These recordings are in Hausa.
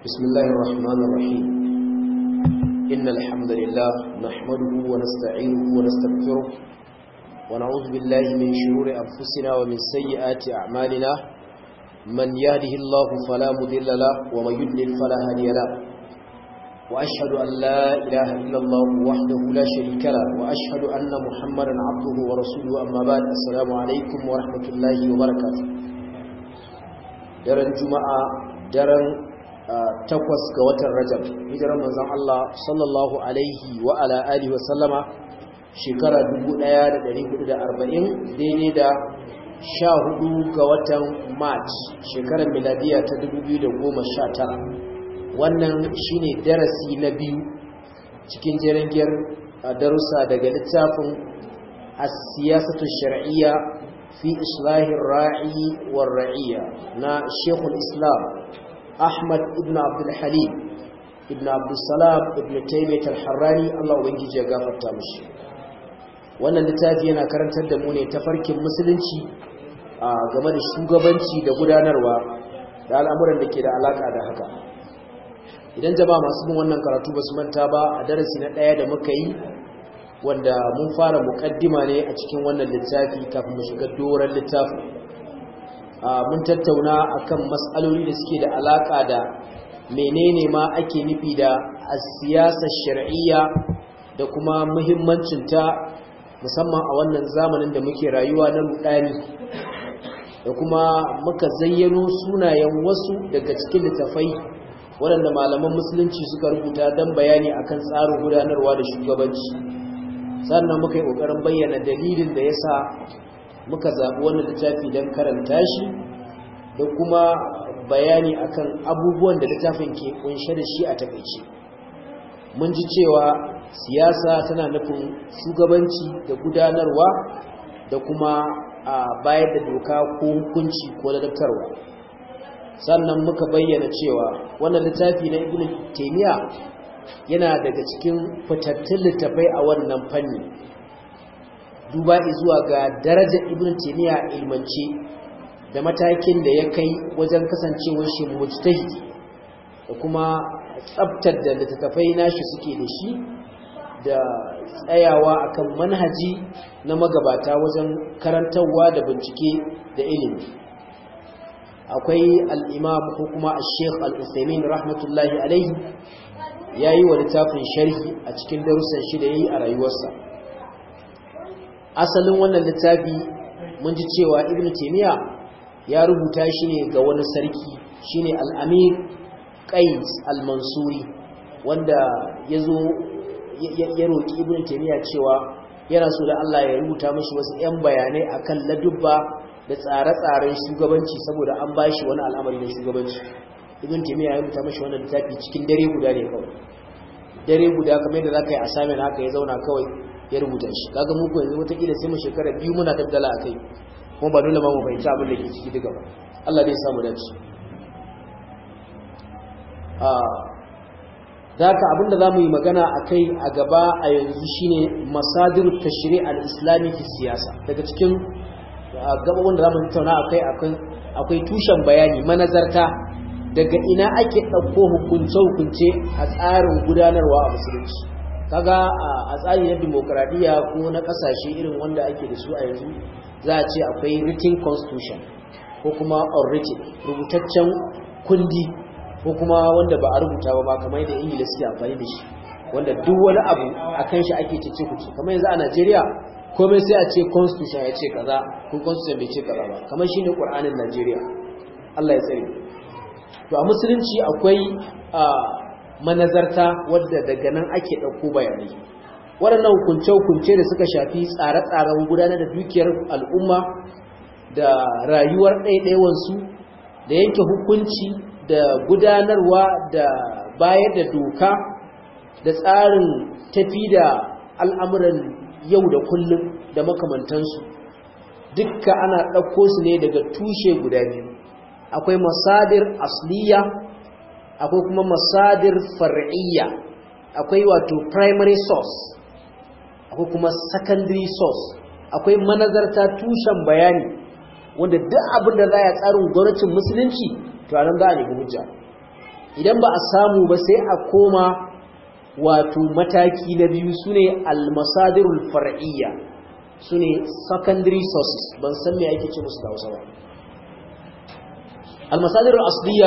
بسم الله الرحمن الرحيم إن الحمد لله نحمده ونستعينه ونستغفره ونعوذ بالله من شرور أنفسنا ومن سيئات أعمالنا من يهده الله فلا مضل له ومن يضلل فلا هادي له وأشهد أن لا إله إلا الله وحده لا شريك له وأشهد أن محمدا عبده ورسوله أما بعد السلام عليكم ورحمة الله وبركاته daren juma'a daren takwas ga watan rajab hijirar manzon Allah sallallahu alaihi wa ala alihi wa sallama shekara 1440 daidai da 14 ga watan march shekarar miladiya ta 2019 wannan shine darasi na biyu cikin jerengiyar darussa daga littafin as-siyasatu shar'iyya fi islahin ra'i war ra'iyya na Sheikhul Islam Ahmad ibn Abdul Halim ibn Abdul Salam ibn Taymiyyah al-Harrani Allah ubangiji ya gafarta mishi wannan littafi yana karantar da mu ne tafarkin musulunci a game da shugabanci da gudanarwa da al'amuran da ke da alaka da haka idan jama'a masu bin wannan karatu ba su manta ba a darasi na ɗaya da muka yi wanda mun fara muƙaddima ne a cikin wannan littafi kafin mu shiga doron littafin mun tattauna akan matsaloli da suke da alaka da menene ma ake nufi da siyasar shar'iyya da kuma muhimmancinta musamman a wannan zamanin da muke rayuwa na rudani da kuma muka zayyano sunayen wasu daga cikin littafai waɗanda malaman musulunci suka rubuta don bayani akan tsarin gudanarwa da shugabanci sannan muka yi ƙoƙarin bayyana dalilin da ya sa muka zaɓi wannan littafi don karanta shi da kuma bayani akan abubuwan da littafin ke kunshe da shi a takaice mun ji cewa siyasa tana nufin shugabanci da gudanarwa da kuma a bayar da doka ko hukunci ko ladabtarwa sannan muka bayyana cewa wannan littafi na ibn taymiya yana daga cikin fitattun littafai a wannan fanni duba zuwa ga darajar ibn taymiya ilmance da matakin da ya kai wajen kasancewar shi mujtahid da kuma tsabtar da littattafai nashi suke da shi da tsayawa akan manhaji na magabata wajen karantarwa da bincike da ilimi akwai al-imam ko kuma al-sheikh al-usaimin rahmatullahi alaihi yayi wa littafin sharhi a cikin darussan shi da yayi a rayuwarsa asalin wannan littafi mun ji cewa ibnu taymiya ya rubuta shi ne ga wani sarki shine al-amir qais al-mansuri wanda yazo ya roki ibnu taymiya cewa yana so da Allah ya rubuta mashi wasu 'yan bayanai akan ladubba da tsare-tsaren shugabanci saboda an bashi wani al'amari na shugabanci ibn taymiya ya rubuta mashi wannan littafi cikin dare guda ne kawai dare guda kamar yadda zaka yi assignment haka ya zauna kawai ya rubuta shi kaga mu ko yanzu wata kila sai mu shekara biyu muna daddala akai kuma ba dole ma mu fahimci abin da ke ciki duka ba Allah zai samu dace a Daka abinda za mu yi magana a kai a gaba a yanzu shine masadiru tashri al-islami fi siyasa daga cikin gababin da za mu tattauna akai akwai tushen bayani manazarta daga ina ake ɗauko hukunce-hukunce a tsarin gudanarwa a musulunci kaga a tsari na demokradiyya ko na ƙasashe irin wanda ake da su a yanzu za a ce akwai written constitution ko kuma unwritten rubutaccen kundi ko kuma wanda ba a rubuta ba kamar yadda ingila suke amfani da shi wanda duk wani abu a kan shi ake cece kuce kamar yanzu a najeriya komai sai a ce constitution ya ce kaza ko constitution bai ce kaza ba kamar shine qur'anin najeriya allah ya tsare to a musulunci akwai manazarta wadda daga nan ake ɗauko bayanai waɗannan hukunce-hukunce da suka shafi tsare-tsaren gudanar da dukiyar al'umma da rayuwar ɗaiɗaiwansu da yanke hukunci da gudanarwa da bayar da doka da tsarin tafi da al'amuran yau da kullum da makamantansu dukka ana ɗauko su ne daga tushe guda biyu akwai masadir asliya akwai kuma masadir far'iyya akwai wato primary source akwai kuma secondary source akwai manazarta tushen bayani wanda duk abin da za a tsarin gwamnatin musulunci to anan za a nemi hujja idan ba a samu ba sai a koma wato mataki na biyu sune al-masadirul far'iyya sune secondary sources ban san me ake ce musu da Hausa ba al-masadirul asliya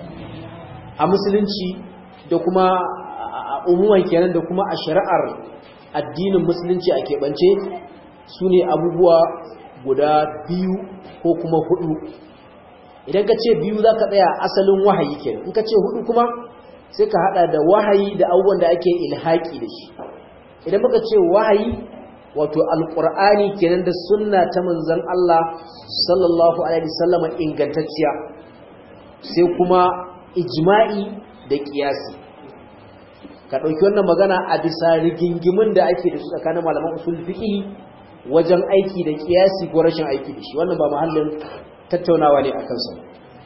a musulunci da kuma umuman kenan da kuma a shari'ar addinin musulunci a keɓance su ne abubuwa guda biyu ko kuma hudu idan ka ce biyu za ka tsaya asalin wahayi kenan in ka ce hudu kuma sai ka hada da wahayi da abubuwan da ake ilhaki da shi idan muka ce wahayi wato alkur'ani kenan da sunna ta manzon Allah sallallahu alaihi wasallam ingantacciya sai kuma ijma'i da kiyasi ka ɗauki wannan magana a bisa rigingimin da ake da su tsakanin malaman usul fiqh wajen aiki da kiyasi ko rashin aiki da shi wannan ba mahallin tattaunawa ne akan sa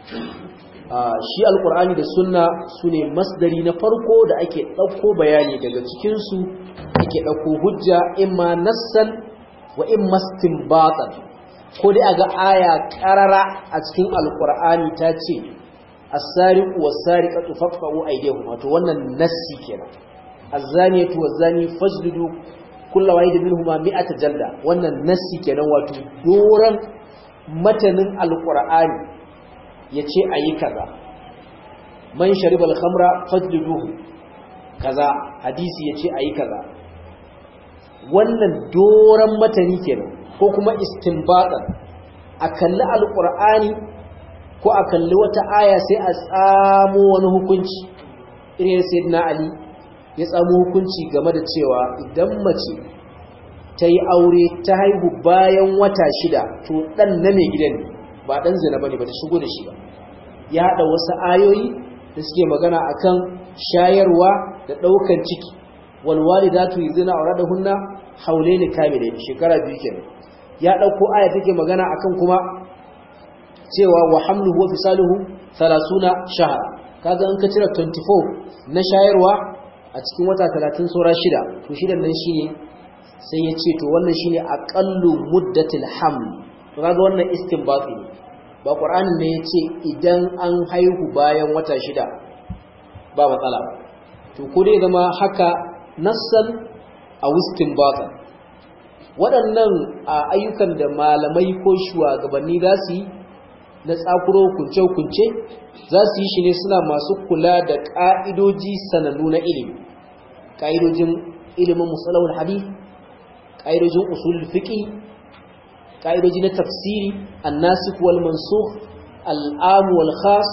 shi alqur'ani da sunna sune masdari na farko da ake ɗauko bayani daga cikin su ake ɗauko hujja imma nassan wa imma istinbatan ko dai aga aya qarara a cikin alqur'ani ta ce as-sariqu was-sariqatu faqta'u aydihim wato wannan nassi kenan az-zaniyatu waz-zani fajlidu kullu wahid minhumma mi'ata jalda wannan nassi kenan wato doran matanin alqur'ani yace ayi kaza man shariba al-khamra fajliduhu kaza hadisi yace ayi kaza wannan doran matani kenan ko kuma istinbatan a kalli alqur'ani ko a kalli wata aya sai a tsamo wani hukunci irin sayyidina ali ya tsamo hukunci game da cewa idan mace ta yi aure ta haihu bayan wata shida to dan na mai gidan ba dan zina bane ba ta shigo da shi ba ya haɗa wasu ayoyi da suke magana akan shayarwa da ɗaukan ciki wal walidatu yuzina auradahunna haulaini kamilaini shekara biyu kenan ya ɗauko aya take magana akan kuma cewa wa hamluhu wa fisaluhu 30 shahara kaga an ka cire 24 na shayarwa a cikin wata 30 saura shida to shidan nan shine sai ya ce to wannan shine aqallu muddatil haml to kaga wannan istinbati ne ba qur'anin ne yace idan an haihu bayan wata shida ba matsala ba to ko dai zama haka nassan a istinbatan waɗannan ayyukan da malamai ko shugabanni za su yi na tsakuro kunce-kunce za su yi shi ne suna masu kula da ƙa'idoji sanannu na ilimi ƙa'idojin ilimin musalawar hadith ƙa'idojin usul fiƙi ƙa'idoji na tafsiri annasik wal mansukh al'amu wal khas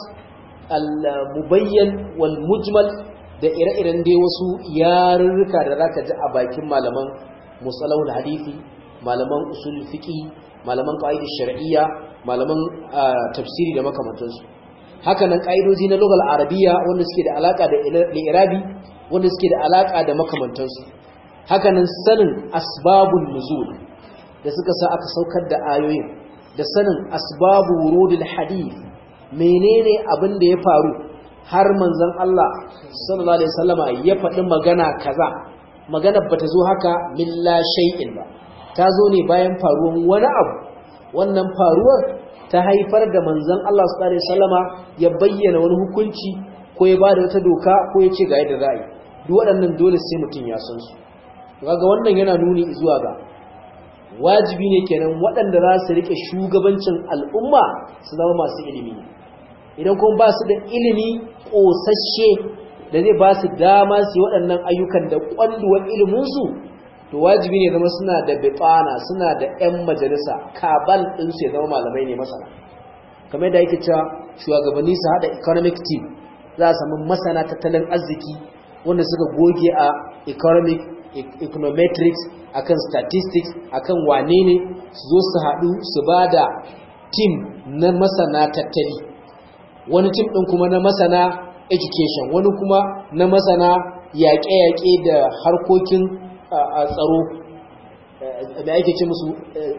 al-mubayyan wal mujmal da ire-iren dai wasu yarurruka da zaka ji a bakin malaman musalawar hadithi malaman usul fiƙi malaman ƙa'idar shar'iyya malaman tafsiri da makamantansu haka nan ƙa'idoji na lugal arabiya wanda suke da alaƙa da irabi wanda suke da alaƙa da makamantansu haka nan sanin asbabun nuzul da suka sa aka saukar da ayoyin da sanin asbabu wurudul hadith menene abin da ya faru har manzon Allah sallallahu alaihi wasallama ya faɗi magana kaza magana bata zo haka milla shay'in ba ta zo ne bayan faruwan wani abu wannan faruwar ta haifar da manzon Allah sallallahu alaihi wasallama ya bayyana wani hukunci ko ya bada wata doka ko ya ce ga yadda za a yi duk waɗannan dole sai mutum ya san su kaga wannan yana nuni zuwa ga wajibi ne kenan waɗanda za su rike shugabancin al'umma su zama masu ilimi idan kuma ba su da ilimi ƙosasshe da zai ba su dama su yi waɗannan ayyukan da ƙwanduwar iliminsu to wajibi ne zama suna da bitana suna da 'yan majalisa kabal ɗinsu ya zama malamai ne masana kamar yadda yake cewa shugabanni su haɗa economic team za a samu masana tattalin arziki wanda suka goge a economic econometrics akan statistics akan wane ne su zo su haɗu su ba da team na masana tattali wani team ɗin kuma na masana education wani kuma na masana yaƙe-yaƙe da harkokin tsaro da ake ce musu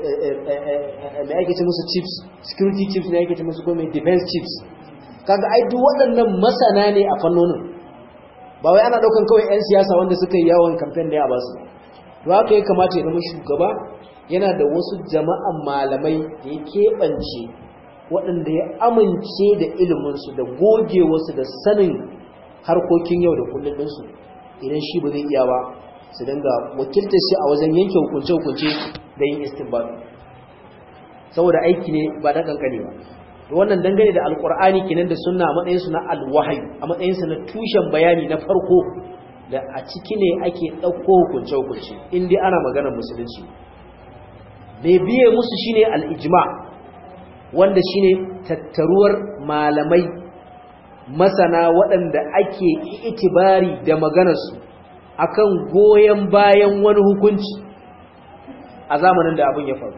da ake ce musu chiefs security chiefs ne ake ce musu kuma defense chiefs kaga ai duk waɗannan masana ne a fannonin ba wai ana daukan kawai 'yan siyasa wanda suka yi yawon kamfen da ya ba su to haka ya kamata ya zama shugaba yana da wasu jama'an malamai da ya keɓance waɗanda ya amince da iliminsu da gogewarsu da sanin harkokin yau da kullum ɗinsu idan shi ba zai iya ba su dinga wakiltar shi a wajen yanke hukunce-hukunce da yin istinbat saboda aiki ne ba na kankane ba wannan dangane da alkur'ani kenan da sunna a matsayinsu na alwahayi a matsayinsu na tushen bayani na farko da a ciki ne ake ɗauko hukunce-hukunce in dai ana maganar musulunci mai biye musu shine al-ijma wanda shine tattaruwar malamai masana waɗanda ake itibari da maganarsu akan goyon bayan wani hukunci a zamanin da abin ya faru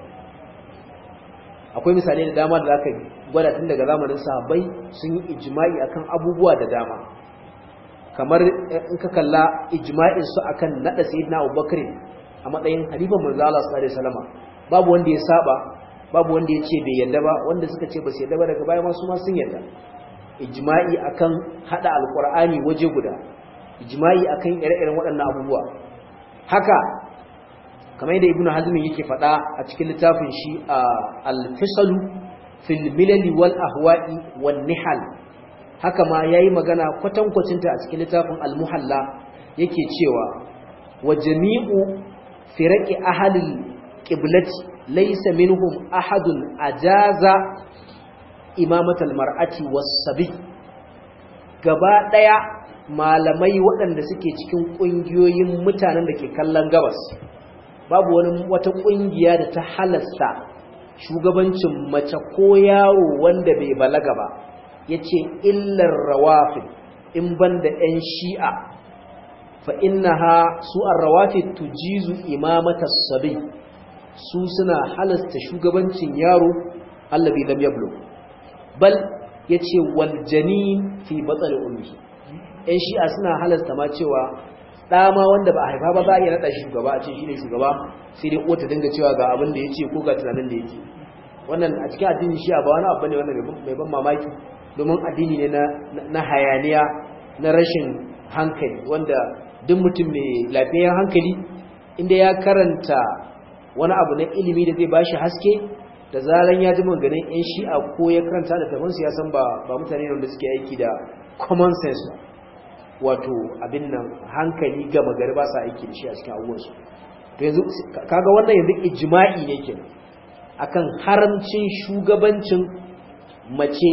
akwai misalai da dama da zaka gwada tun daga zamanin sahabbai sun yi ijma'i akan abubuwa da dama kamar in ka kalla ijma'in su akan nada sayyidina Abubakar a matsayin halifan manzo Allah sallallahu alaihi wasallam babu wanda ya saba babu wanda ya ce bai yadda ba wanda suka ce ba su yadda ba daga baya ma su ma sun yadda ijma'i akan hada alqur'ani waje guda ijma'i akan ire-iren waɗannan abubuwa haka kamar yadda ibnu hazm yake faɗa a cikin littafin shi al-fisalu fil milal wal ahwa'i wan nihal haka ma yayi magana kwatankwacinta a cikin littafin al-muhalla yake cewa wa jami'u firaqi ahlil qiblati laysa minhum ahadun ajaza imamatal mar'ati was-sabi gaba daya malamai waɗanda suke cikin ƙungiyoyin mutanen da ke kallon gabas babu wani wata ƙungiya da ta halasta shugabancin mace ko yawo wanda bai balaga ba yace illar rawafid in banda ɗan shi'a fa innaha su ar-rawafid tujizu imamata sabi su suna halasta shugabancin yaro allabi lam yablu bal yace wal janin fi batsal ummi ɗan shi'a suna halasta ma cewa ɗama wanda ba a haifa ba za a iya naɗa shugaba a ce shi ne shugaba sai dai uwa ta dinga cewa ga abin da ya ce ko ga tunanin da yake wannan a cikin addinin shi'a ba wani abu ne wanda mai ban mamaki domin addini ne na hayaniya na rashin hankali wanda duk mutum mai lafiyar hankali inda ya karanta wani abu na ilimi da zai bashi haske da zaran ya ji maganin yan shi'a ko ya karanta da tafansu ya san ba mutane wanda suke aiki da common sense wato abin nan hankali gama gari ba sa aiki da shi a cikin abubuwansu to yanzu kaga wannan yanzu ijma'i ne ke akan haramcin shugabancin mace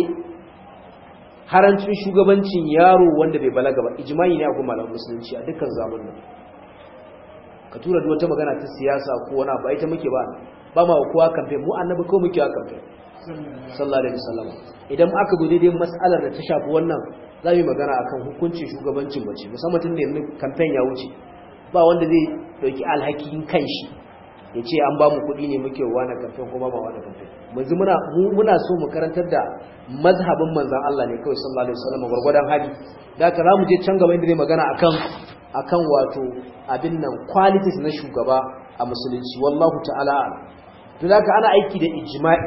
haramcin shugabancin yaro wanda bai balaga ba ijma'i ne a kuma malamin musulunci a dukkan zamanin ka tura duk wata magana ta siyasa ko wani ba ita muke ba ba ma kowa kamfe mu annabi ko muke kamfe sallallahu alaihi wasallam idan aka zo daidai mas'alar da ta shafi wannan za mu magana akan hukuncin shugabancin mace musamman tun da yanzu kamfen ya wuce ba wanda zai dauki alhakin kanshi ya ce an ba mu kuɗi ne muke wa na kamfen kuma ba wa na kamfen yanzu muna muna so mu karantar da mazhabin manzon Allah ne kawai sallallahu alaihi wasallam gurgurdan hali da haka za mu je can gaba inda zai magana akan akan wato abin nan qualities na shugaba a musulunci wallahu ta'ala to da ana aiki da ijma'i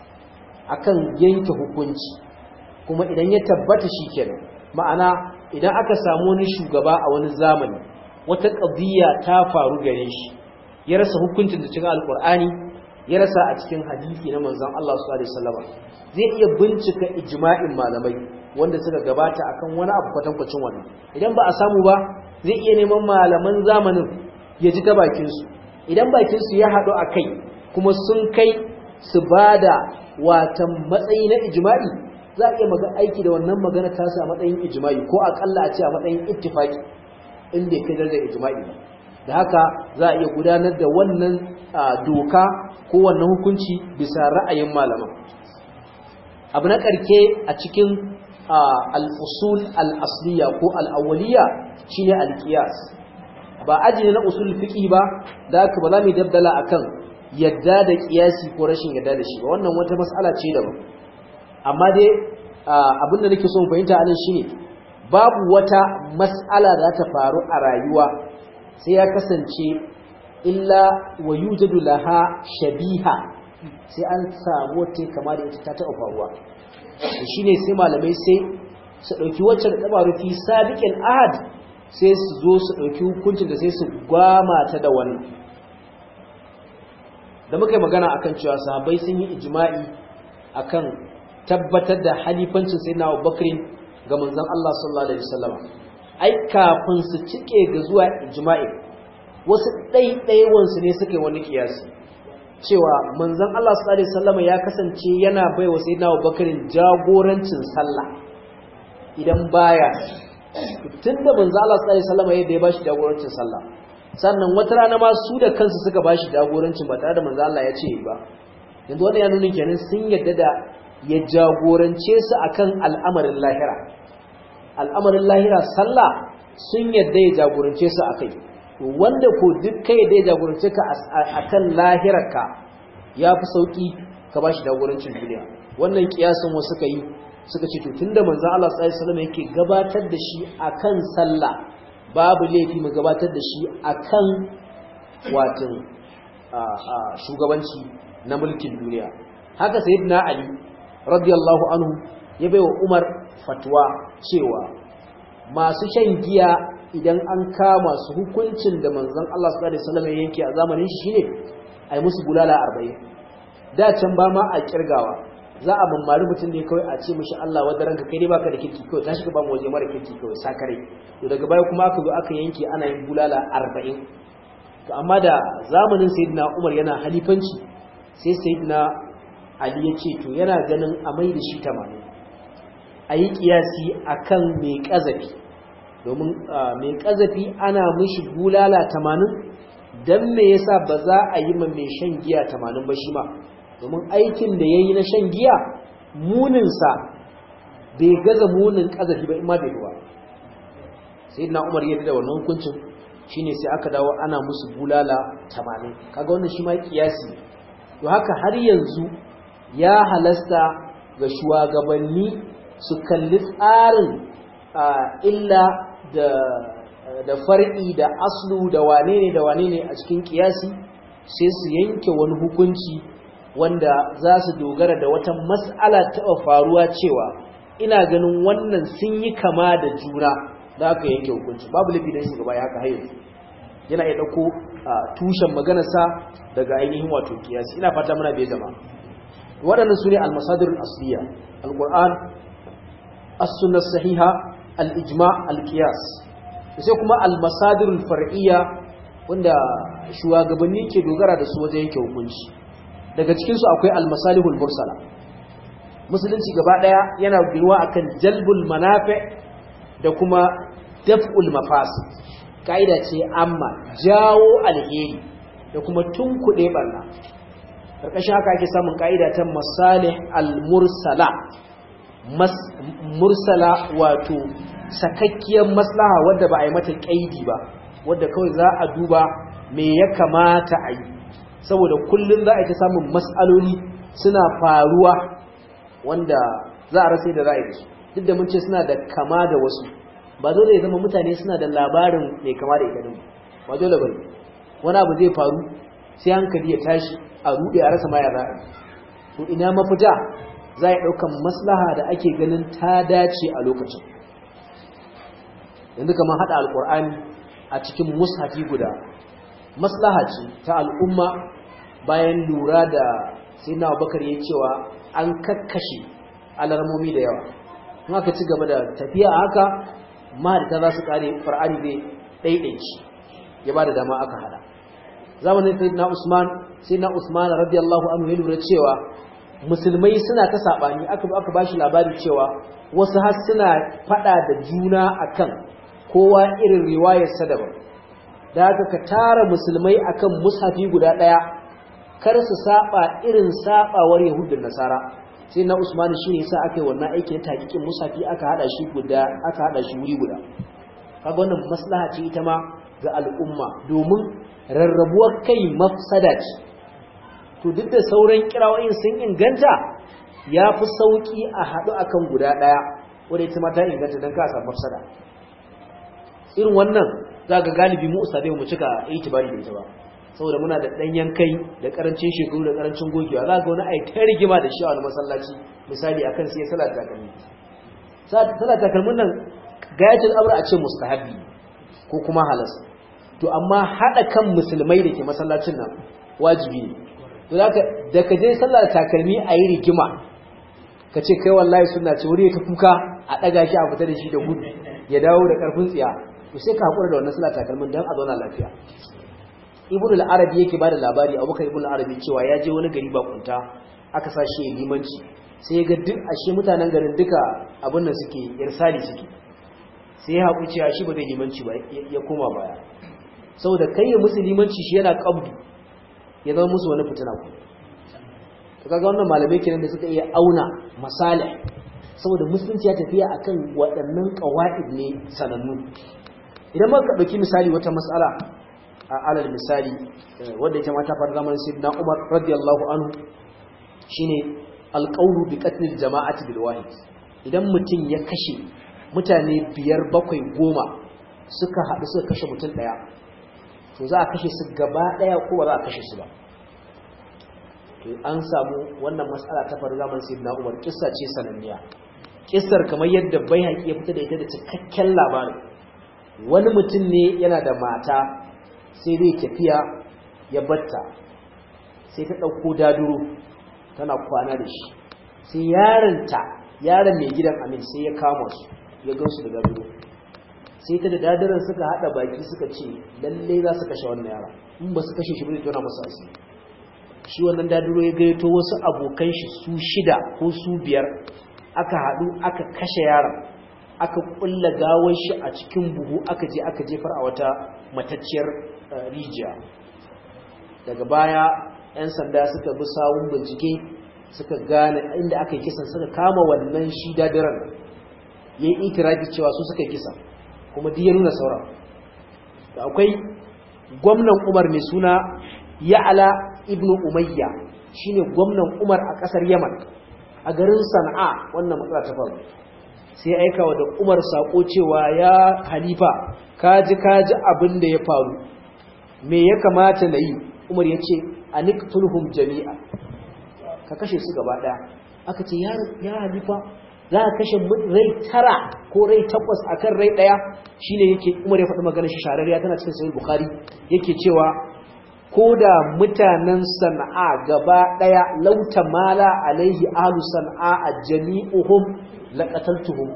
akan yanke hukunci kuma idan ya tabbata shi kenan ma'ana idan aka samu wani shugaba a wani zamani wata ƙadiyya ta faru gare shi ya rasa hukuncin da cikin alkur'ani ya rasa a cikin hadisi na manzon Allah sallallahu alaihi wasallam zai iya bincika ijma'in malamai wanda suka gabata akan wani abu kwatankwacin wannan idan ba a samu ba zai iya neman malaman zamanin ya ji ta bakin su idan bakin su ya haɗu a kai kuma sun kai su bada watan matsayi na ijma'i za a iya maga aiki da wannan magana ta sa matsayin ijma'i ko akalla a ce a matsayin ittifaki in bai kai darajar ijma'i ba da haka za a iya gudanar da wannan doka ko wannan hukunci bisa ra'ayin malaman abu na karke a cikin al-usul al-asliya ko al-awwaliya shine al-qiyas ba aji na usul fiqi ba da haka ba za mu dabdala akan yadda da kiyasi ko rashin yadda da shi ba wannan wata mas'ala ce daban amma dai abinda nake so mu fahimta anan shine babu wata mas'ala da ta faru a rayuwa sai ya kasance illa wa yujadu laha shabiha sai an samu wata kama da ita ta taɓa faruwa shine sai malamai sai su ɗauki wacce da tabaru fi sabiqin ahad sai su zo su ɗauki hukuncin da sai su gwama ta da wannan da muka yi magana akan cewa sahabbai sun yi ijma'i akan tabbatar da halifancin sayyidina Abubakar ga manzon Allah sallallahu alaihi wasallam ai kafin su cike ga zuwa ijma'i wasu ɗaiɗaiwansu ne suka yi wani kiyasi cewa manzon Allah sallallahu alaihi wasallam ya kasance yana baiwa sayyidina Abubakar jagorancin sallah idan baya tunda manzon Allah sallallahu alaihi wasallam yadda ya bashi jagorancin sallah sannan wata rana ma su da kansu suka bashi jagorancin ba tare da manzon Allah ya ce ba yanzu wannan ya nuna kenan sun yadda da ya jagorance su akan al'amarin lahira al'amarin lahira sallah sun yadda ya jagorance su akai wanda ko duk kai da ya jagorance ka akan lahirarka ya fi sauki ka bashi jagorancin duniya wannan kiyasin wasu suka yi suka ce to tunda manzon Allah sallallahu alaihi wasallam yake gabatar da shi akan sallah babu laifi mu gabatar da shi akan watin shugabanci na mulkin duniya haka sayyidina ali radiyallahu anhu ya baiwa umar fatwa cewa masu shan giya idan an kama su hukuncin da manzon Allah sallallahu alaihi wasallam yanke a zamanin shi shine ai musu bulala 40 da can ba ma a kirgawa za a mammari mutum ne kawai a ce mishi Allah wadda ranka kai ne baka da kirki kawai tashi ka ba mu waje mara kirki kawai sakare to daga baya kuma aka zo aka yanke ana yin bulala 40 to amma da zamanin sayyidina Umar yana halifanci sai sayyidina Ali ya ce to yana ganin a mai da shi 80 a yi kiyasi akan mai kazafi domin mai kazafi ana mishi bulala 80 dan me yasa ba za a yi ma mai shan giya 80 ba shi ma domin aikin da yayi na shan giya muninsa bai gaza munin kazafi ba in ma bai ba sayyidina Umar ya da wannan hukuncin shine sai aka dawo ana musu bulala 80 kaga wannan shi ma kiyasi to haka har yanzu ya halasta ga shugabanni su kalli tsarin illa da da far'i da aslu da wane ne da wane ne a cikin kiyasi sai su yanke wani hukunci wanda za su dogara da wata mas'ala taɓa faruwa cewa ina ganin wannan sun yi kama da juna da aka yanke hukunci babu lafi don shugaba ya haka hayo yana iya ɗauko tushen maganarsa daga ainihin wato kiyasi ina fata muna bai zama waɗannan su ne almasadirul asliya alƙur'an as-sunnah sahiha al-ijma al-qiyas sai kuma al-masadirul far'iyya wanda shugabanni ke dogara da su wajen yanke hukunci daga cikin su akwai al-masalihul mursala musulunci gaba daya yana ginuwa akan jalbul manafi da kuma daf'ul mafasid kaida ce amma jawo alheri da kuma tunkuɗe barna karkashin haka ake samun kaida ta masalih al-mursala mursala wato sakakkiyar maslaha wadda ba a yi mata kaidi ba wadda kawai za a duba me ya kamata a yi saboda kullum za a ta samun matsaloli suna faruwa wanda za a rasa da za a yi su duk da mun ce suna da kama da wasu ba dole ya zama mutane suna da labarin mai kama da ita ba dole ba wani abu zai faru sai hankali ya tashi a ruɗe a rasa ma ya za a yi to ina mafita za a ɗaukan maslaha da ake ganin ta dace a lokacin yanzu kamar haɗa alƙur'ani a cikin mushafi guda maslaha ce ta al'umma bayan lura da sai na bakar ya cewa an kakkashe alarmomi da yawa in aka ci gaba da tafiya haka mahadita za su kare far'ani zai ɗaiɗaici ya ba da dama aka hada zamanin sai na usman sai na usman radiyallahu anhu ya lura cewa musulmai suna ta saɓani aka aka bashi labari cewa wasu har suna faɗa da juna akan kowa irin riwayarsa daban da haka ka tara musulmai akan mushafi guda ɗaya kar su saba irin sabawar yahudun nasara sai na usmani shine yasa aka yi wannan aiki na takikin mushafi aka hada shi guda aka hada shi wuri guda kaga wannan maslaha ce ita ma ga al'umma domin rarrabuwar kai mafsada ce to duk da sauran kirawoyin sun inganta ya fi sauki a haɗu akan guda ɗaya wadda ita ma ta inganta don ka samu mafsada irin wannan za ga galibi mu usabe mu cika itibari da ita ba saboda muna da ɗanyen kai da ƙarancin shekaru da ƙarancin gogewa za ga wani ai ta rigima da shi a wani masallaci misali akan sai salat takalmi salat takalmin nan gayatul amr a ce mustahabi ko kuma halas to amma hada kan musulmai da ke masallacin nan wajibi ne to zaka da ka je sallar takalmi a yi rigima ka ce kai wallahi suna ce wuri ta kuka a ɗaga shi a fita da shi da gudu ya dawo da ƙarfin tsiya to sai ka haƙura da wannan suna takalmin don a zauna lafiya ibn al-arabi yake bada labari abubakar ibn al-arabi cewa ya je wani gari bakunta aka sa shi limanci sai ya ga duk ashe mutanen garin duka abin nan suke irsali suke sai ya haƙu cewa shi ba zai limanci ba ya koma baya saboda kai ya musu limanci shi yana qabdu ya zama musu wani fitina ku to kaga wannan malamai kenan da suka iya auna masalih saboda musulunci ya tafiya akan waɗannan qawaid ne sanannu idan muka dauki misali wata mas'ala a alal misali wanda ita ma ta faru zamanin sayyidina Umar radiyallahu anhu shine alqawlu bi qatl al-jama'ati bil wahid idan mutum ya kashe mutane biyar bakwai goma suka haɗu suka kashe mutum ɗaya to za a kashe su gaba ɗaya ko ba za a kashe su ba to an samu wannan matsala ta faru zaman sai na umar kissa ce sananniya kissar kamar yadda bai haƙi ya fita da ita da cikakken labarin wani mutum ne yana da mata sai dai tafiya ya batta sai ta ɗauko daduro tana kwana da shi sai yaronta yaron mai gidan amin sai ya kama su ya gansu da daduro sai ta da dadaran suka hada baki suka ce lalle za su kashe wannan yara in ba su kashe shi bane tona musu asiri shi wannan daduro ya gaito wasu abokan shi su shida ko su biyar aka hadu aka kashe yaron aka kulla gawar shi a cikin buhu aka je aka jefar a wata matacciyar rijiya daga baya 'yan sanda suka bi sawun bincike suka gane inda aka yi kisan suka kama wannan shi dadiran ya yi itirafi cewa su suka yi kisan kuma duk ya nuna sauran da akwai gwamnan umar mai suna ya'ala ibnu umayya shine gwamnan umar a kasar yaman a garin sana'a wannan matsala ta faru sai aika wa da umar sako cewa ya halifa kaji kaji abin da ya faru me ya kamata na yi umar ya ce a niktulhum jami'a ka kashe su gaba daya aka ce ya halifa za ka kashe rai tara ko rai takwas akan rai daya shine yake umar ya faɗi maganar shi shararriya tana cikin sahih bukhari yake cewa ko da mutanen sana'a gaba daya lauta mala alaihi ahlu sana'a a jami'uhum laqataltuhum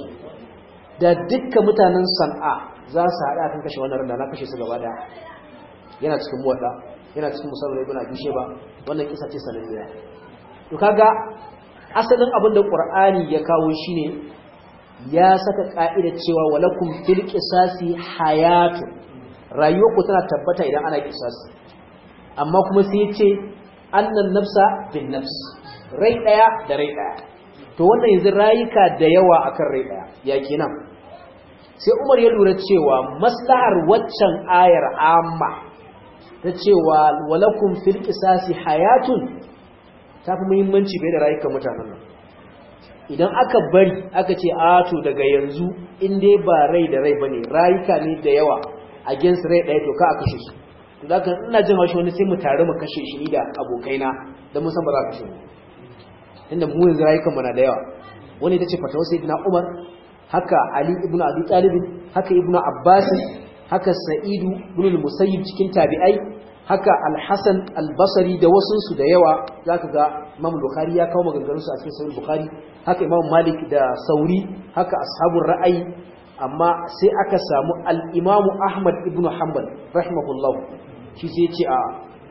da dukkan mutanen sana'a za su haɗa kan kashe wannan randa na kashe su gaba daya yana cikin muwadda yana cikin musamman ibn abi sheba wannan kisa ce sananniya to kaga asalin abin da qur'ani ya kawo shine ya saka ka'ida cewa walakum fil qisasi hayatun rayuwarku tana tabbata idan ana qisasi amma kuma sai ya ce annan nafsa bin nafs rai daya da rai daya to wannan yanzu rayuka da yawa akan rai daya ya kenan sai Umar ya lura cewa maslahar waccan ayar amma ta cewa walakum fil qisasi hayatun ta fi muhimmanci bai da rayukan mutanen nan idan aka bari aka ce a to daga yanzu in dai ba rai da rai bane rayuka ne da yawa against rai ɗaya to ka a kashe su to da kan ina jin haushi wani sai mu tare mu kashe shi ni da abokaina da mun san ba za ka kashe mu inda mu yanzu rayukan mu na da yawa wani ita ce fatawar sayyidina Umar haka Ali ibn Abi Talib haka Ibn Abbas haka Sa'idu ibn al-Musayyib cikin tabi'ai haka Al-Hasan al-Basri da wasu su da yawa zaka ga Imam Bukhari ya kawo maganganun su a cikin Sahih Bukhari haka Imam Malik da Sauri haka ashabul ra'ayi amma sai aka samu al-Imam Ahmad ibn Hanbal rahimahullah shi sai ya ce a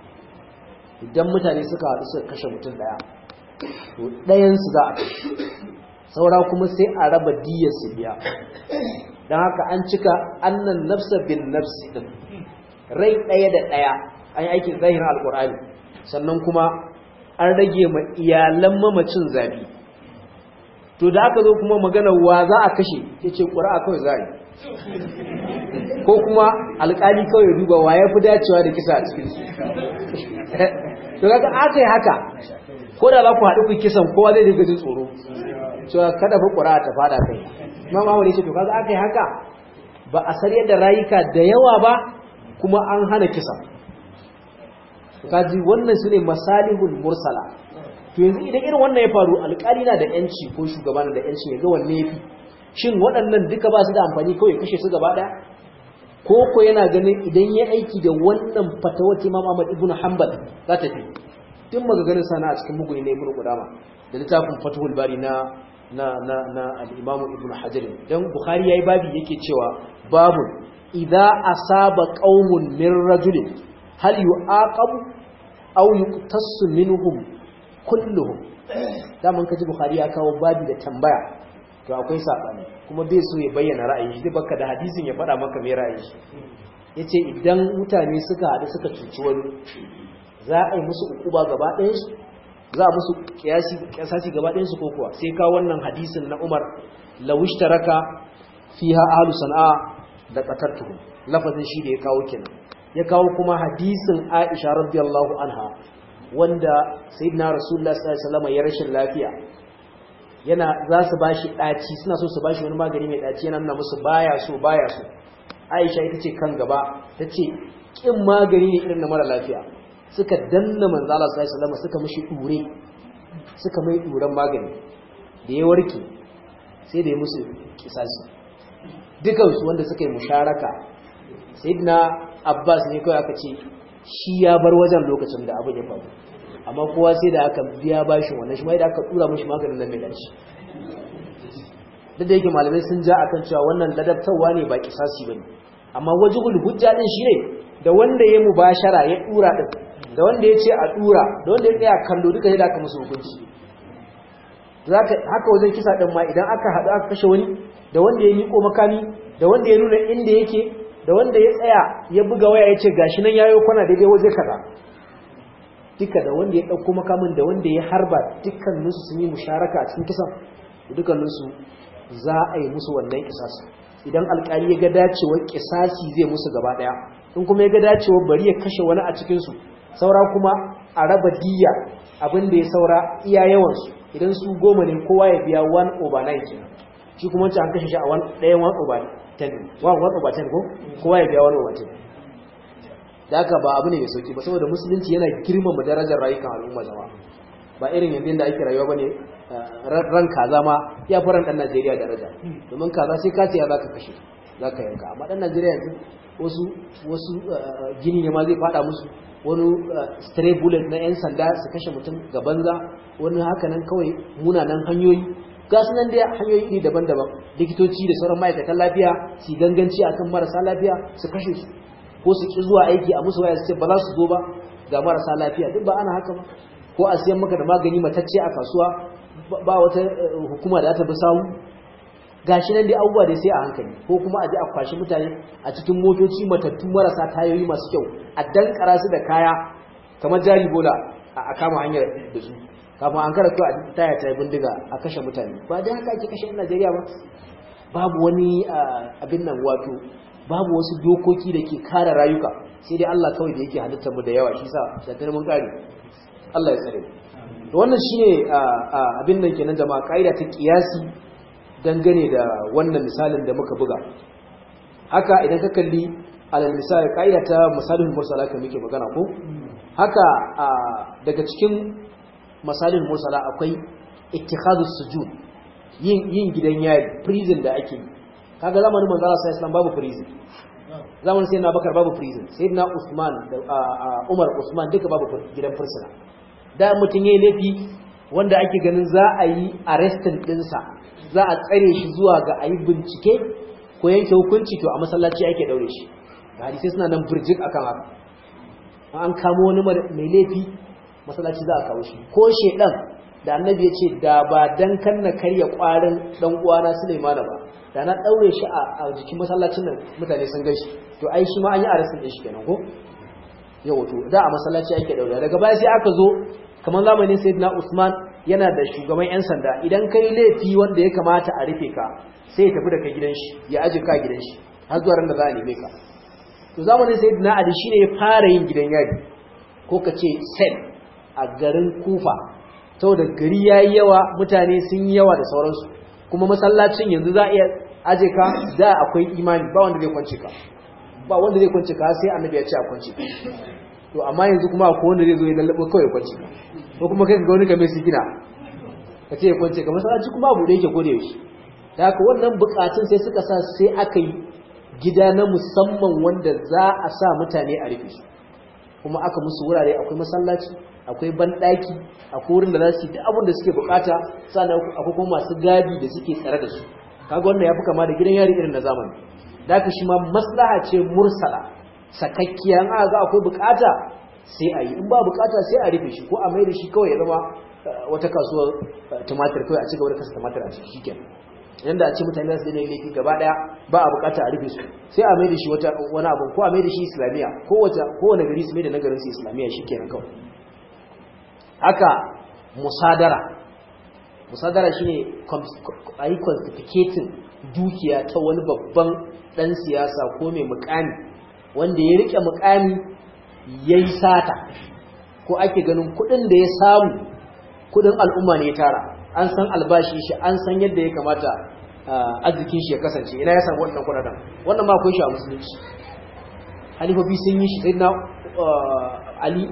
idan mutane suka haɗu suka kashe mutum daya to ɗayan su za a kashe saura kuma sai a raba diyar su biya don haka an cika annan nafsa bin nafsi din rai ɗaya da ɗaya an yi aikin zahirin alkur'ani sannan kuma an rage ma iyalan mamacin zabi to da aka zo kuma magana wa za a kashe ya ce ƙura'a kawai za a yi ko kuma alƙali kawai duba wa ya fi dacewa da kisa a cikinsu to kaga aka yi haka ko da za ku haɗu ku kisan kowa zai dinga jin tsoro cewa kada fa ƙura ta fada kai imam Ahmad ya ce to kaga aka yi haka ba a sar yadda rayuka da yawa ba kuma an hana kisa kaji wannan su ne masalihul mursala to yanzu idan irin wannan ya faru alƙali na da yanci ko shugaba na da yanci ya ga wanne yafi shin waɗannan duka ba su da amfani kawai kashe su gaba ɗaya ko ko yana ganin idan ya aiki da wannan fatawar Imam Ahmad ibn Hanbal za ta fi duk magaganin sana a cikin muguni na ibn qudama da littafin fathul bari na na na na al-imam ibn hajar dan bukhari yayi babi yake cewa babun idza asaba qaumun min rajulin hal yu'aqabu aw yuqtassu minhum kulluhum daman kaji bukhari ya kawo babi da tambaya to akwai sabani kuma bai so ya bayyana ra'ayin shi baka da hadisin ya faɗa maka mai ra'ayin shi yace idan mutane suka haɗu suka cuci wani za a yi musu ukuba gaba ɗayan su za a musu kiyasi kiyasasi gaba ɗayan su ko kuwa sai ka wannan hadisin na Umar lawishtaraka fiha ahlus sana'a da qatartuhum lafazin shi da ya kawo kenan ya kawo kuma hadisin Aisha radiyallahu anha wanda sayyidina Rasulullah sallallahu alaihi wasallam ya rashin lafiya yana za su bashi daci suna so su bashi wani magani mai daci yana nuna musu baya so baya so Aisha ita ce kan gaba tace kin magani ne irin na mara lafiya suka danna manzo Allah sallallahu alaihi wasallam suka mishi dure suka mai duran magani da ya warke sai da ya musu kisasi dukansu wanda suka yi musharaka sayyidina Abbas ne kawai aka ce shi ya bar wajen lokacin da abin ya faru amma kowa sai da aka biya bashin wannan shi mai da aka tura mishi maganin nan mai dace duk da yake malamai sun ja akan cewa wannan ladabtarwa ne ba kisasi bane amma wajibul hujja din shine da wanda ya mubashara ya dura din da wanda ya ce a dura da wanda ya tsaya kallo duka sai da aka musu hukunci zaka haka wajen kisa din ma idan aka hadu aka kashe wani da wanda ya miko makami da wanda ya nuna inda yake da wanda ya tsaya ya buga waya ya ce gashi nan yayo kwana daidai waje kaza duka da wanda ya dauko makamin da wanda ya harba dukkaninsu sun yi musharaka a cikin kisan dukkaninsu za a yi musu wannan kisasi idan alkali ya ga dacewar kisasi zai musu gaba daya in kuma ya ga dacewar bari ya kashe wani a cikinsu saura kuma a raba diya abin da ya saura iya yawansu idan su goma ne kowa ya biya 1 over 9 kenan shi kuma wancan an kashe shi a ɗayan 1 over 10 1 over 10 ko kowa ya biya 1 over 10 da haka ba abu ne mai sauki ba saboda musulunci yana girmama darajar rayukan al'umma jama'a ba irin yanzu da ake rayuwa bane ran kaza ma ya fi ran dan Najeriya daraja domin kaza sai ka siya zaka kashe zaka yanka amma dan Najeriya yanzu wasu wasu gini ne ma zai fada musu wani stray bullet na yan sanda su kashe mutum ga banza wani haka nan kawai munanan hanyoyi ga su nan dai hanyoyi iri daban-daban likitoci da sauran ma'aikatan lafiya su ganganci akan marasa lafiya su kashe su ko su ki zuwa aiki a musu waya su ce ba za su zo ba ga marasa lafiya duk ba ana haka ba ko a siyan maka da magani matacce a kasuwa ba wata hukuma da ta bi samu gashi nan dai abubuwa dai sai a hankali ko kuma a je a kwashi mutane a cikin motoci matattu marasa tayoyi masu kyau a dankara su da kaya kamar jari bola a kama hanyar da su kafin an kara kyau a taya ta bindiga a kashe mutane ba dai haka ake kashe Najeriya ba babu wani abin nan wato babu wasu dokoki da ke kare rayuka sai dai Allah kawai da yake halittar mu da yawa shi sa da mun kare Allah ya tsare to wannan shine abin nan kenan jama'a kaida ta kiyasi dangane da wannan misalin da muka buga haka idan ka kalli alal misali kaida ta misalin mursala kan muke magana ko haka daga cikin misalin mursala akwai ittikhadus sujud yin yin gidan yari prison da ake yi kaga zamanin manzo Allah sallallahu alaihi babu prison zamanin sayyidina Bakar babu prison sayyidina Usman da Umar Usman duka babu gidan fursuna da mutun yayi laifi wanda ake ganin za a yi arrestin dinsa za a tsare shi zuwa ga ayi bincike ko yanke hukunci to a masallaci ake daure shi ga hadisi suna nan burjik akan haka an kamo wani mai laifi masallaci za a kawo shi ko shedan da annabi ya ce da ba dan kanna karya kwarin dan uwana Sulaimana ba da na daure shi a jikin masallacin nan mutane sun gaishe to ai shi ma an yi arrestin din shi kenan ko yawa to da a masallaci ake daure daga baya sai aka zo kamar zamanin sayyidina Usman yana da shugaban yan sanda idan kai laifi wanda ya kamata a rufe ka sai ya tafi da kai gidan shi ya aje ka gidan shi har zuwa ran da za a neme ka to zamanin sayyidina Ali shine ya fara yin gidan yari ko ka ce sel a garin Kufa saboda gari yayi yawa mutane sun yi yawa da sauransu kuma masallacin yanzu za a iya aje ka da akwai imani ba wanda zai kwance ka ba wanda zai kwance ka sai annabi ya ce a kwance ka to amma yanzu kuma akwai wanda zai zo ya lallabo kawai kwance ka ko kuma kai ga wani game su gina ka ce ya kwance ka masallaci kuma abu da yake gode yaushe da haka wannan bukatun sai suka sa sai aka yi gida na musamman wanda za a sa mutane a rufe su kuma aka musu wurare akwai masallaci akwai banɗaki akwai wurin da za su yi duk abin da suke bukata sannan akwai kuma masu gadi da suke tsare da su kaga wannan ya fi kama da gidan yari irin na zamani da haka shi ma maslaha ce mursala sakakkiya in aka ga akwai bukata sai a yi in ba bukata sai a rufe shi ko a mai da shi kawai ya zama wata kasuwar tumatir kawai a ci gaba da kasa tumatir a ciki shikenan yanda a ce mutane za su daina laifi gaba daya ba a bukata a rufe su sai a mai da shi wata wani abu ko a mai da shi islamiya ko wata ko wani gari su mai da nagarin su islamiya shikenan kawai haka musadara musadara shine a yi quantificating dukiya ta wani babban dan siyasa ko mai mukami wanda ya rike mukami yayi sata ko ake ganin kudin da ya samu kudin al'umma ne ya tara an san albashi shi an san yadda ya kamata arzikin shi ya kasance ina ya samu wannan kudaden wannan ma akwai shi a musulunci halifofi sun yi shi sai na ali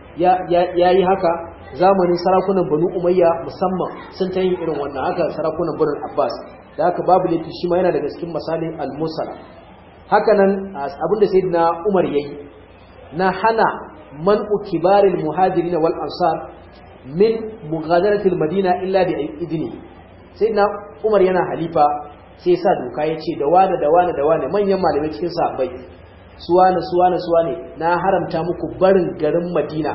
ya yi haka zamanin sarakunan banu umayya musamman sun ta yin irin wannan haka sarakunan banu abbas da haka babu laifi shi ma yana daga cikin misalin al-musala haka nan abinda sayyidina umar yayi na hana man'u kibaril muhajirin wal ansar min mughadaratil madina illa bi idni sayyidina umar yana halifa sai sa doka yace da wani da wani da wani manyan malamai cikin sahabbai suwane suwane suwane na haramta muku barin garin madina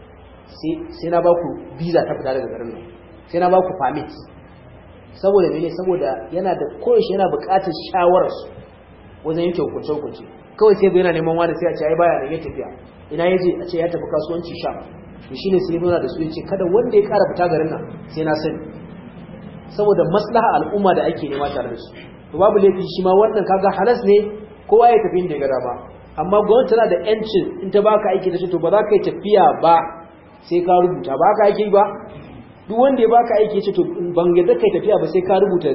sai na ba ku visa ta fita daga garin nan sai na ba ku permit saboda mene saboda yana da koyaushe yana buƙatar shawararsu wajen yanke hukunce hukunce kawai sai yana neman wani sai a ce ai baya da ya tafiya ina ya je a ce ya tafi kasuwanci sha to shine sai nuna da su yace kada wanda ya ƙara fita garin nan sai na sani saboda maslaha al'umma da ake nema tare da su to babu laifi shi ma wannan kaga halas ne kowa ya tafi inda ya ga dama amma gwamnati tana da yancin in ta baka aiki da shi to ba za ka yi tafiya ba sai ka rubuta ba ka aiki ba duk wanda ya baka aiki ce to ban yadda kai tafiya ba sai ka rubuta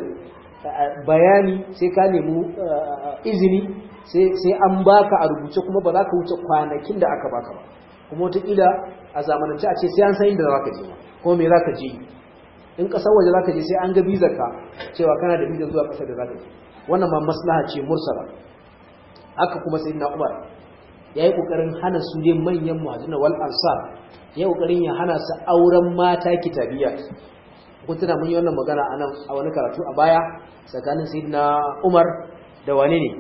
bayani sai ka nemi izini sai an baka a rubuce kuma ba za ka wuce kwanakin da aka baka ba kuma wataƙila a zamanance a ce sai an san inda za ka je kuma me za ka je in ƙasar waje za ka je sai an ga bizar ka cewa kana da bizar zuwa ƙasar da za ka je wannan ma maslaha ce mursala haka kuma sai na umar ya yi ƙoƙarin hana su dai manyan muhajirina wal ansar ya yi ƙoƙarin ya hana su auren mata kitabiya kun tuna mun yi wannan magana a nan a wani karatu a baya tsakanin sai na umar da wane ne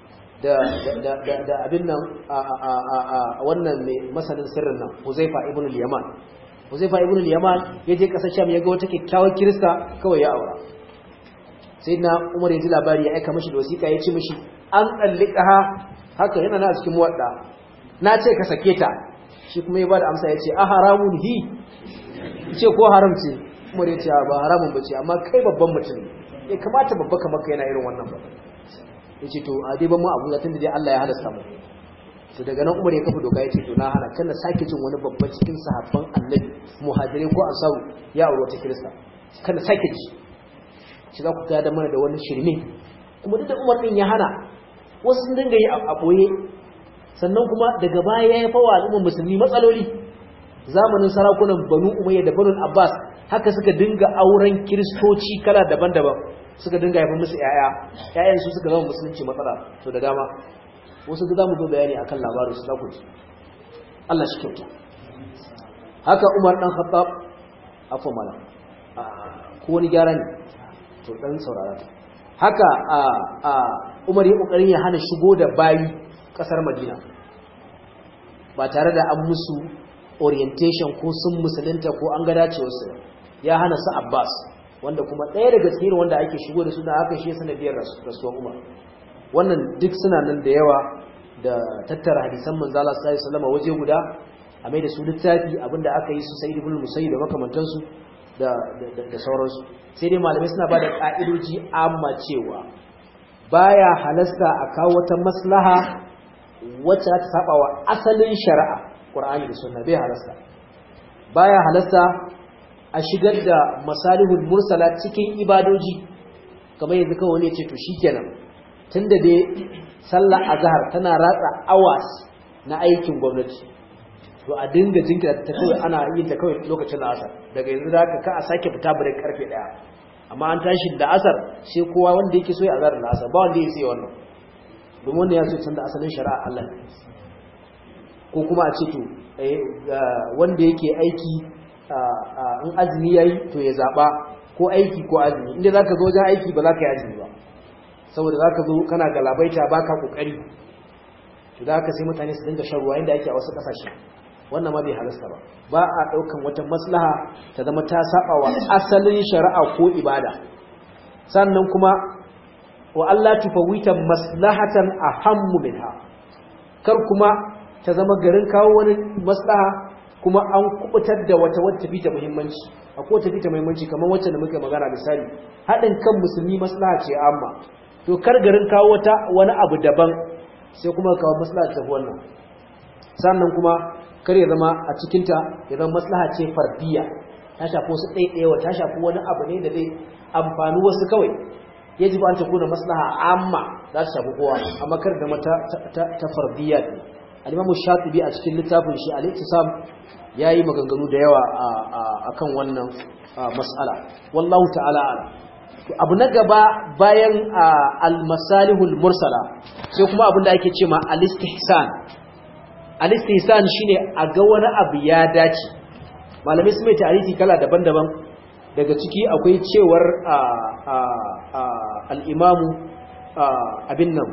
da abin nan a wannan mai masanin sirrin nan huzaifa ibn al-yaman huzaifa ibn al-yaman ya je ƙasar sham ya ga wata kyakkyawar kirista kawai ya aura sai na umar ya ji labari ya aika mashi da wasiƙa ya ce mashi an ɗallika haka yana na cikin muwadda na ce ka sake ta shi kuma ya bada amsa ya ce a haramun hi ce ko haram ce umar ya ce ba haramun ba ce amma kai babban mutum ya kamata babba kamar ka yana irin wannan ba ya ce to a dai ban mu abu zatin da dai Allah ya halasta mu to daga nan umar ya kafa doka ya ce to na hana kana sake jin wani babban cikin sahabban annabi muhajirai ko ansaru ya aure wata kirista kana sake ji shi za ku gada mana da wani shirme kuma duk da umar din ya hana wasu sun dinga yi a ɓoye sannan kuma daga baya ya fawa al'ummar musulmi matsaloli zamanin sarakunan banu umayya da banu abbas haka suka dinga auren kiristoci kala daban-daban suka dinga haifar musu yaya yayan su suka zama musulunci matsala to da dama wasu da zamu zo bayani akan labarin su zaku Allah shi kyauta haka Umar dan Khattab afwa mala ko wani gyara ne to dan saurara haka a a Umar ya kokarin ya hana shigo da bayi kasar Madina ba tare da an musu orientation ko sun musulunta ko an ga dacewar su ya hana su Abbas wanda kuma ɗaya daga cikin wanda ake shigo da su da haka shi sanadiyar rasuwar Umar wannan duk suna nan da yawa da tattara hadisan manzo Allah sallallahu alaihi wasallam waje guda a mai da su littafi abinda aka yi su Sayyid ibn Musayyib da makamantansu da da sauransu sai dai malamai suna bada ka'idoji amma cewa baya halasta a kawo wata maslaha wacce ta saba wa asalin shari'a Qur'ani da Sunna bai halasta baya halasta a shigar da masalihul mursala cikin ibadoji kamar yanzu kawai ne ce to shikenan tunda dai sallar azhar tana ratsa hours na aikin gwamnati to a dinga jinkira ta kawai ana yin ta kawai lokacin asar daga yanzu da ka a sake fita bare karfe daya amma an tashi da asar sai kowa wanda yake so ya azhar da asar ba wanda ya sai wannan domin wanda ya so canza asalin shari'a Allah ko kuma a ce to wanda yake aiki in azumi yayi to ya zaba ko aiki ko azumi inda zaka zo wajen aiki ba za ka yi azumi ba saboda zaka zo kana galabaita baka kokari to da haka sai mutane su dinga shan ruwa inda ake a wasu kasashe wannan ma bai halasta ba ba a daukan wata maslaha ta zama ta saba wa asalin shari'a ko ibada sannan kuma wa Allah tufawita maslahatan ahammu minha kar kuma ta zama garin kawo wani maslaha kuma an kubutar da wata wacce fita muhimmanci akwai wata fita muhimmanci kamar wacce da muka magana misali haɗin kan musulmi maslaha ce amma to kar garin kawo wata wani abu daban sai kuma kawo maslaha ta wannan sannan kuma kar ya zama a cikinta ya zama maslaha ce fardiya ta shafi wasu ɗaiɗaiwa ta shafi wani abu ne da zai amfani wasu kawai yaji ba an ta kuna maslaha amma za ta shafi kowa amma kar da mata ta fardiya ne al-imamu shatibi a cikin littafin shi al-ittisam yayi maganganu da yawa akan wannan mas'ala wallahu ta'ala ala abu na gaba bayan al-masalihul mursala sai kuma abin da ake cewa al-istihsan al-istihsan shine a ga wani abu ya dace malamai su mai tarihi kala daban-daban daga ciki akwai cewar al-imamu abin nan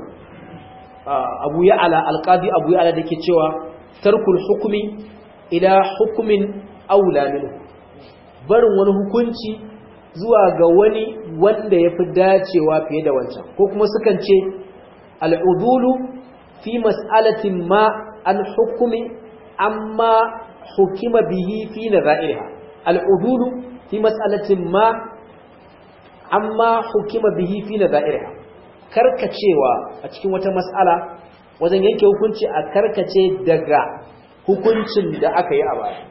abu ya'ala al-qadi abu ya'ala dake cewa tarkul hukmi ila hukmin aula minhu barin wani hukunci zuwa ga wani wanda yafi dacewa fiye da wancan ko kuma sukan ce al-udulu fi mas'alatin ma an hukumi amma hukima bihi fi nazairiha al-udulu fi mas'alatin ma amma hukima bihi fi nazairiha karkacewa a cikin wata mas'ala wajen yanke hukunci a karkace daga hukuncin da aka yi a baya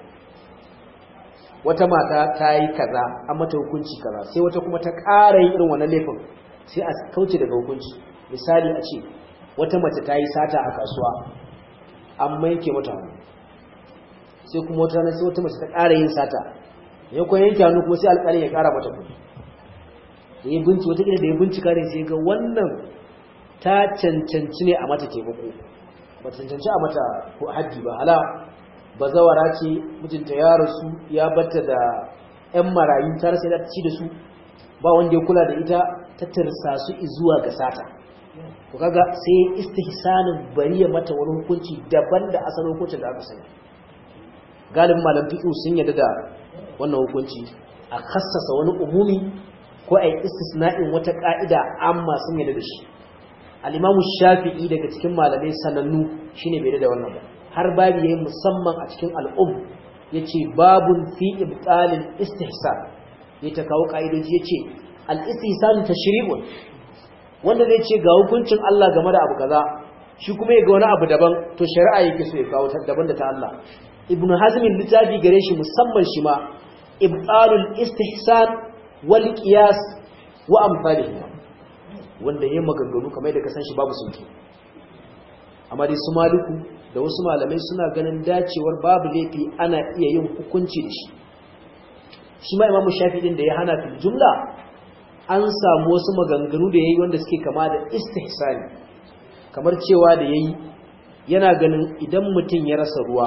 wata mata ta yi kaza an mata hukunci kaza sai wata kuma ta ƙara yin irin wannan laifin sai a kauce daga hukunci misali a ce wata mace ta yi sata a kasuwa an maike mata hannu sai kuma wata sai wata mace ta ƙara yin sata ya kuma yanke hannu kuma sai alƙalin ya ƙara mata kuɗi da ya binci wata da ya bincika ne sai ga wannan ta cancanci ne a mata taimako ba cancanci a mata haddi ba hala bazawara ce mijinta ya rasu ya batta da 'yan marayu ta rasa ta ci da su ba wanda ya kula da ita ta tirsa su zuwa ga sata to kaga sai istihsanin bari ya mata wani hukunci daban da asalin hukuncin da aka sani galibin malam fiqh sun yarda da wannan hukunci a kassasa wani umumi ko ai istisna'in wata ka'ida amma sun yarda da shi al-imam shafi'i daga cikin malamai sanannu shine bai da wannan ba har babu yayi musamman a cikin al'um yace babun fi ibtalil istihsan ya ta kawo ka'idoji yace al-istihsan tashri'un wanda zai ce ga hukuncin Allah game da abu kaza shi kuma ya ga wani abu daban to shari'a yake so ya kawo ta daban da ta Allah ibnu hazm littafi gare shi musamman shi ma ibtalul istihsan wal qiyas wa amsalihi wanda yayin maganganu kamar da ka san shi babu sunki amma dai su maliku da wasu malamai suna ganin dacewar babu laifi ana iya yin hukunci da shi shi ma imamu shafi'in da ya hana fil jumla an samu wasu maganganu da yayi wanda suke kama da istihsani kamar cewa da yayi yana ganin idan mutum ya rasa ruwa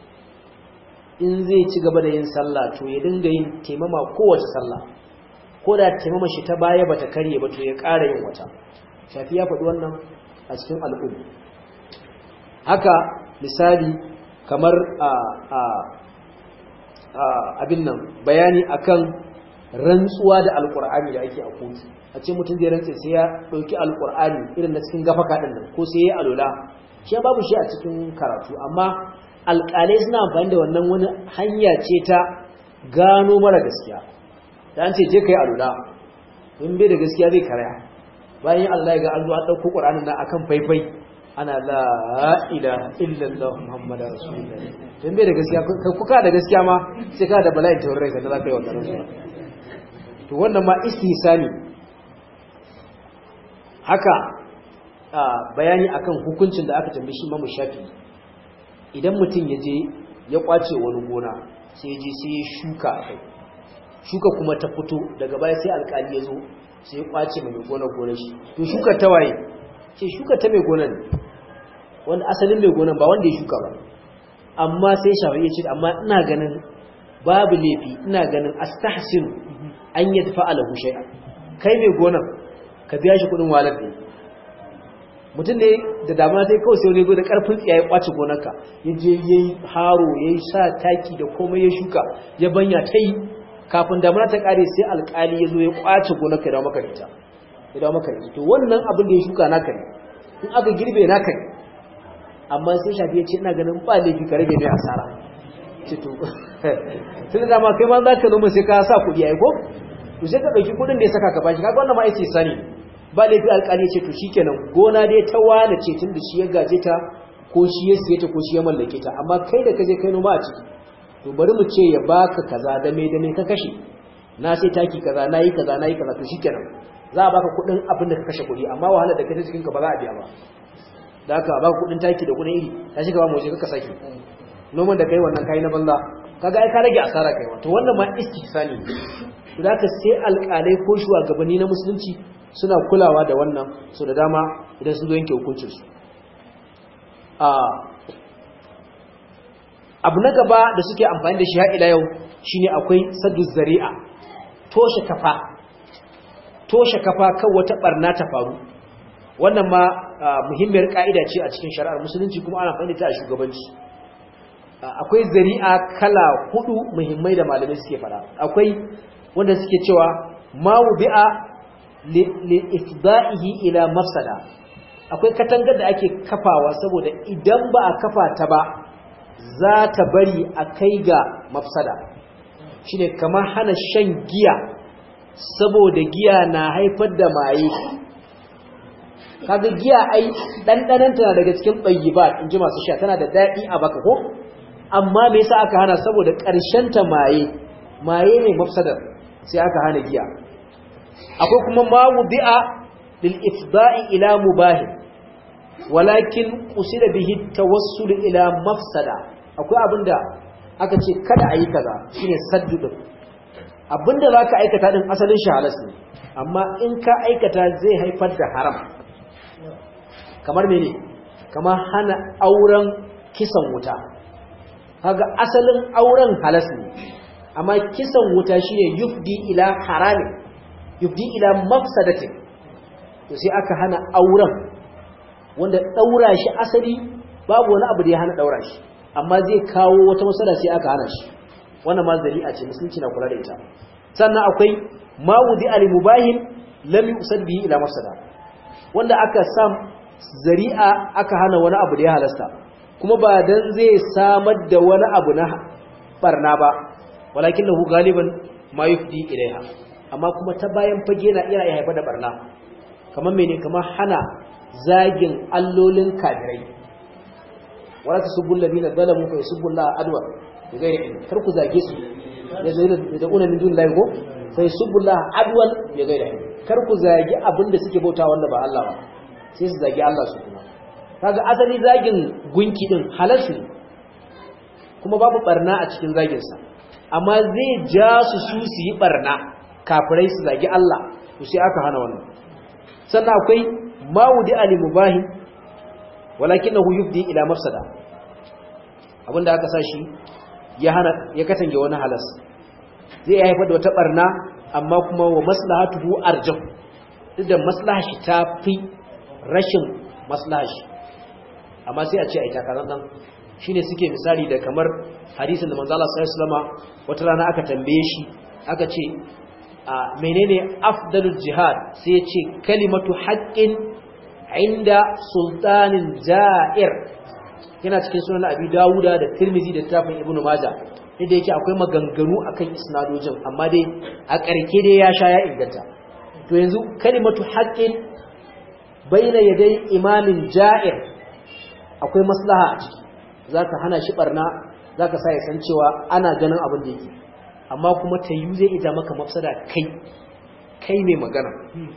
in zai ci gaba da yin sallah to ya dinga yin taimama kowace sallah ko da taimama shi ta baya bata karye ba to ya ƙara yin wata shafi ya faɗi wannan a cikin al'umma haka misali kamar a a abin nan bayani akan rantsuwa da alkur'ani da ake a kotu a ce mutum zai rantse sai ya ɗauki alkur'ani irin na cikin gafaka ɗin nan ko sai ya alola shi babu shi a cikin karatu amma alƙalai suna amfani da wannan wani hanya ce ta gano mara gaskiya da an ce je ka yi alola in bai da gaskiya zai karaya bayan Allah ya ga an zo an ɗauko ƙur'anin nan akan faifai ana la ilaha illallah muhammadu rasulullah in bai da gaskiya kuka da gaskiya ma sai ka da bala'in taurin rai sannan za ka yi wa garin to wannan ma istihsani haka bayani akan hukuncin da aka tambaye shi Imam Shafi idan mutum ya je ya kwace wani gona sai je sai ya shuka kai shuka kuma ta fito daga baya sai alkali ya zo sai ya kwace mai gona gonar shi to shuka ta waye ce shuka ta mai gonar wanda asalin mai gonar ba wanda ya shuka ba amma sai shafi ya ce amma ina ganin babu laifi ina ganin astahsin an yi tafa alahu shay'a kai mai gonan ka biya shi kudin walar da mutum ne da damuna sai kawai sai wani zo da karfin tsiya ya kwace gonarka ya je ya yi haro ya yi sa taki da komai ya shuka ya banya ta yi kafin damuna ta kare sai alkali ya zo ya kwace gonarka ya dawo maka da ita ya dawo maka da ita to wannan abin da ya shuka naka ne in aka girbe naka ne amma sai shafi ya ce ina ganin ba laifi ka rage mai asara ce to sai da ma kai ma za ka noma sai ka sa kuɗi ai ko to sai ka ɗauki kuɗin da ya saka ka bashi kaga wannan ma ai sani ba laifi alƙali ce to shikenan gona dai ta wane ce tun da shi ya gaje ta ko shi ya siye ta ko shi ya mallake ta amma kai da kaje kai noma a ciki to bari mu ce ya baka kaza da me da me ka kashe na sai taki kaza na yi kaza na yi kaza to shikenan za a baka kuɗin abin da ka kashe kuɗi amma wahalar da kai cikin ka ba za a biya ba da haka baka kuɗin taki da kuɗin iri ta shiga ba mu je ka sake noman da kai wannan kai na banza kaga ai ka rage asara kai to wannan ma istihsani to da sai alƙalai ko shugabanni na musulunci suna kulawa da wannan so da dama idan sun zo yanke hukuncin su abu na gaba da suke amfani da shi har ila yau shine akwai saddu zari'a toshe kafa toshe kafa kan wata barna ta faru wannan ma muhimmiyar ka'ida ce a cikin shari'ar musulunci kuma ana amfani da ta a shugabanci akwai zari'a kala hudu muhimmai da malamai suke fada akwai wanda suke cewa ma wubi'a li ifda'ihi ila mafsada akwai katangar da ake kafawa saboda idan ba a kafa ta ba za ta bari a kai ga mafsada shine kamar hana shan giya saboda giya na haifar da maye kaga giya ai dandanan tana daga cikin tayyibat inji masu sha tana da dadi a baka ko amma me yasa aka hana saboda ƙarshen ta maye maye ne mafsadar sai aka hana giya akwai kuma ma wudi'a lil ifda'i ila mubah walakin qusida bihi tawassul ila mafsada akwai abinda aka ce kada ayi kaza shine saddu din abinda zaka aikata din asalin shi halas ne amma in ka aikata zai haifar da haram kamar mene kamar hana auren kisan wuta kaga asalin auren halas ne amma kisan wuta shine yufdi ila harami yufdi ila mafsadatin to sai aka hana auren wanda daura shi asali babu wani abu da ya hana daura shi amma zai kawo wata masala sai aka hana shi wannan ma zari'a ce musulunci na kula da ita sannan akwai ma wudi al mubahin lam yusad bihi ila mafsada wanda aka sam zari'a aka hana wani abu da ya halasta kuma ba dan zai samar da wani abu na barna ba walakin lahu galiban ma yufdi ilaiha amma kuma ta bayan fage na iya haifar da barna kamar mene kamar hana zagin allolin kafirai wala tasubbu alladhina zalamu fa yasubbu Allah adwa bighairi ilm kar ku zage su ya zai da una min dun lahi ko fa yasubbu Allah adwan bighairi ilm kar ku zagi abinda suke bauta wanda ba Allah ba sai su zagi Allah su kuma kaga asali zagin gunki din halal ne kuma babu barna a cikin zagin sa amma zai ja su su su yi barna kafirai su zagi Allah to sai aka hana wannan sannan akwai mawudi ali mubahi walakinahu yufdi ila mafsada abinda aka sa shi ya hana ya katange wani halas zai haifar da wata barna amma kuma wa maslahatuhu arjah duk da maslaha shi ta fi rashin maslaha shi amma sai a ce ai takaran dan shine suke misali da kamar hadisin da manzo Allah sallallahu alaihi wasallama wata rana aka tambaye shi aka ce a menene afdalul jihad sai ya ce kalimatu haqqin inda sultanin ja'ir yana cikin sunan abi dawuda da tirmizi da tafin ibnu majah inda yake akwai maganganu akan isnadojin amma dai a ƙarke dai ya sha ya inganta to yanzu kalimatu haqqin baina yaday imamin ja'ir akwai maslaha a ciki zaka hana shi barna zaka sa ya san cewa ana ganin abin da yake amma kuma tayu zai ita maka mafsada kai kai mai magana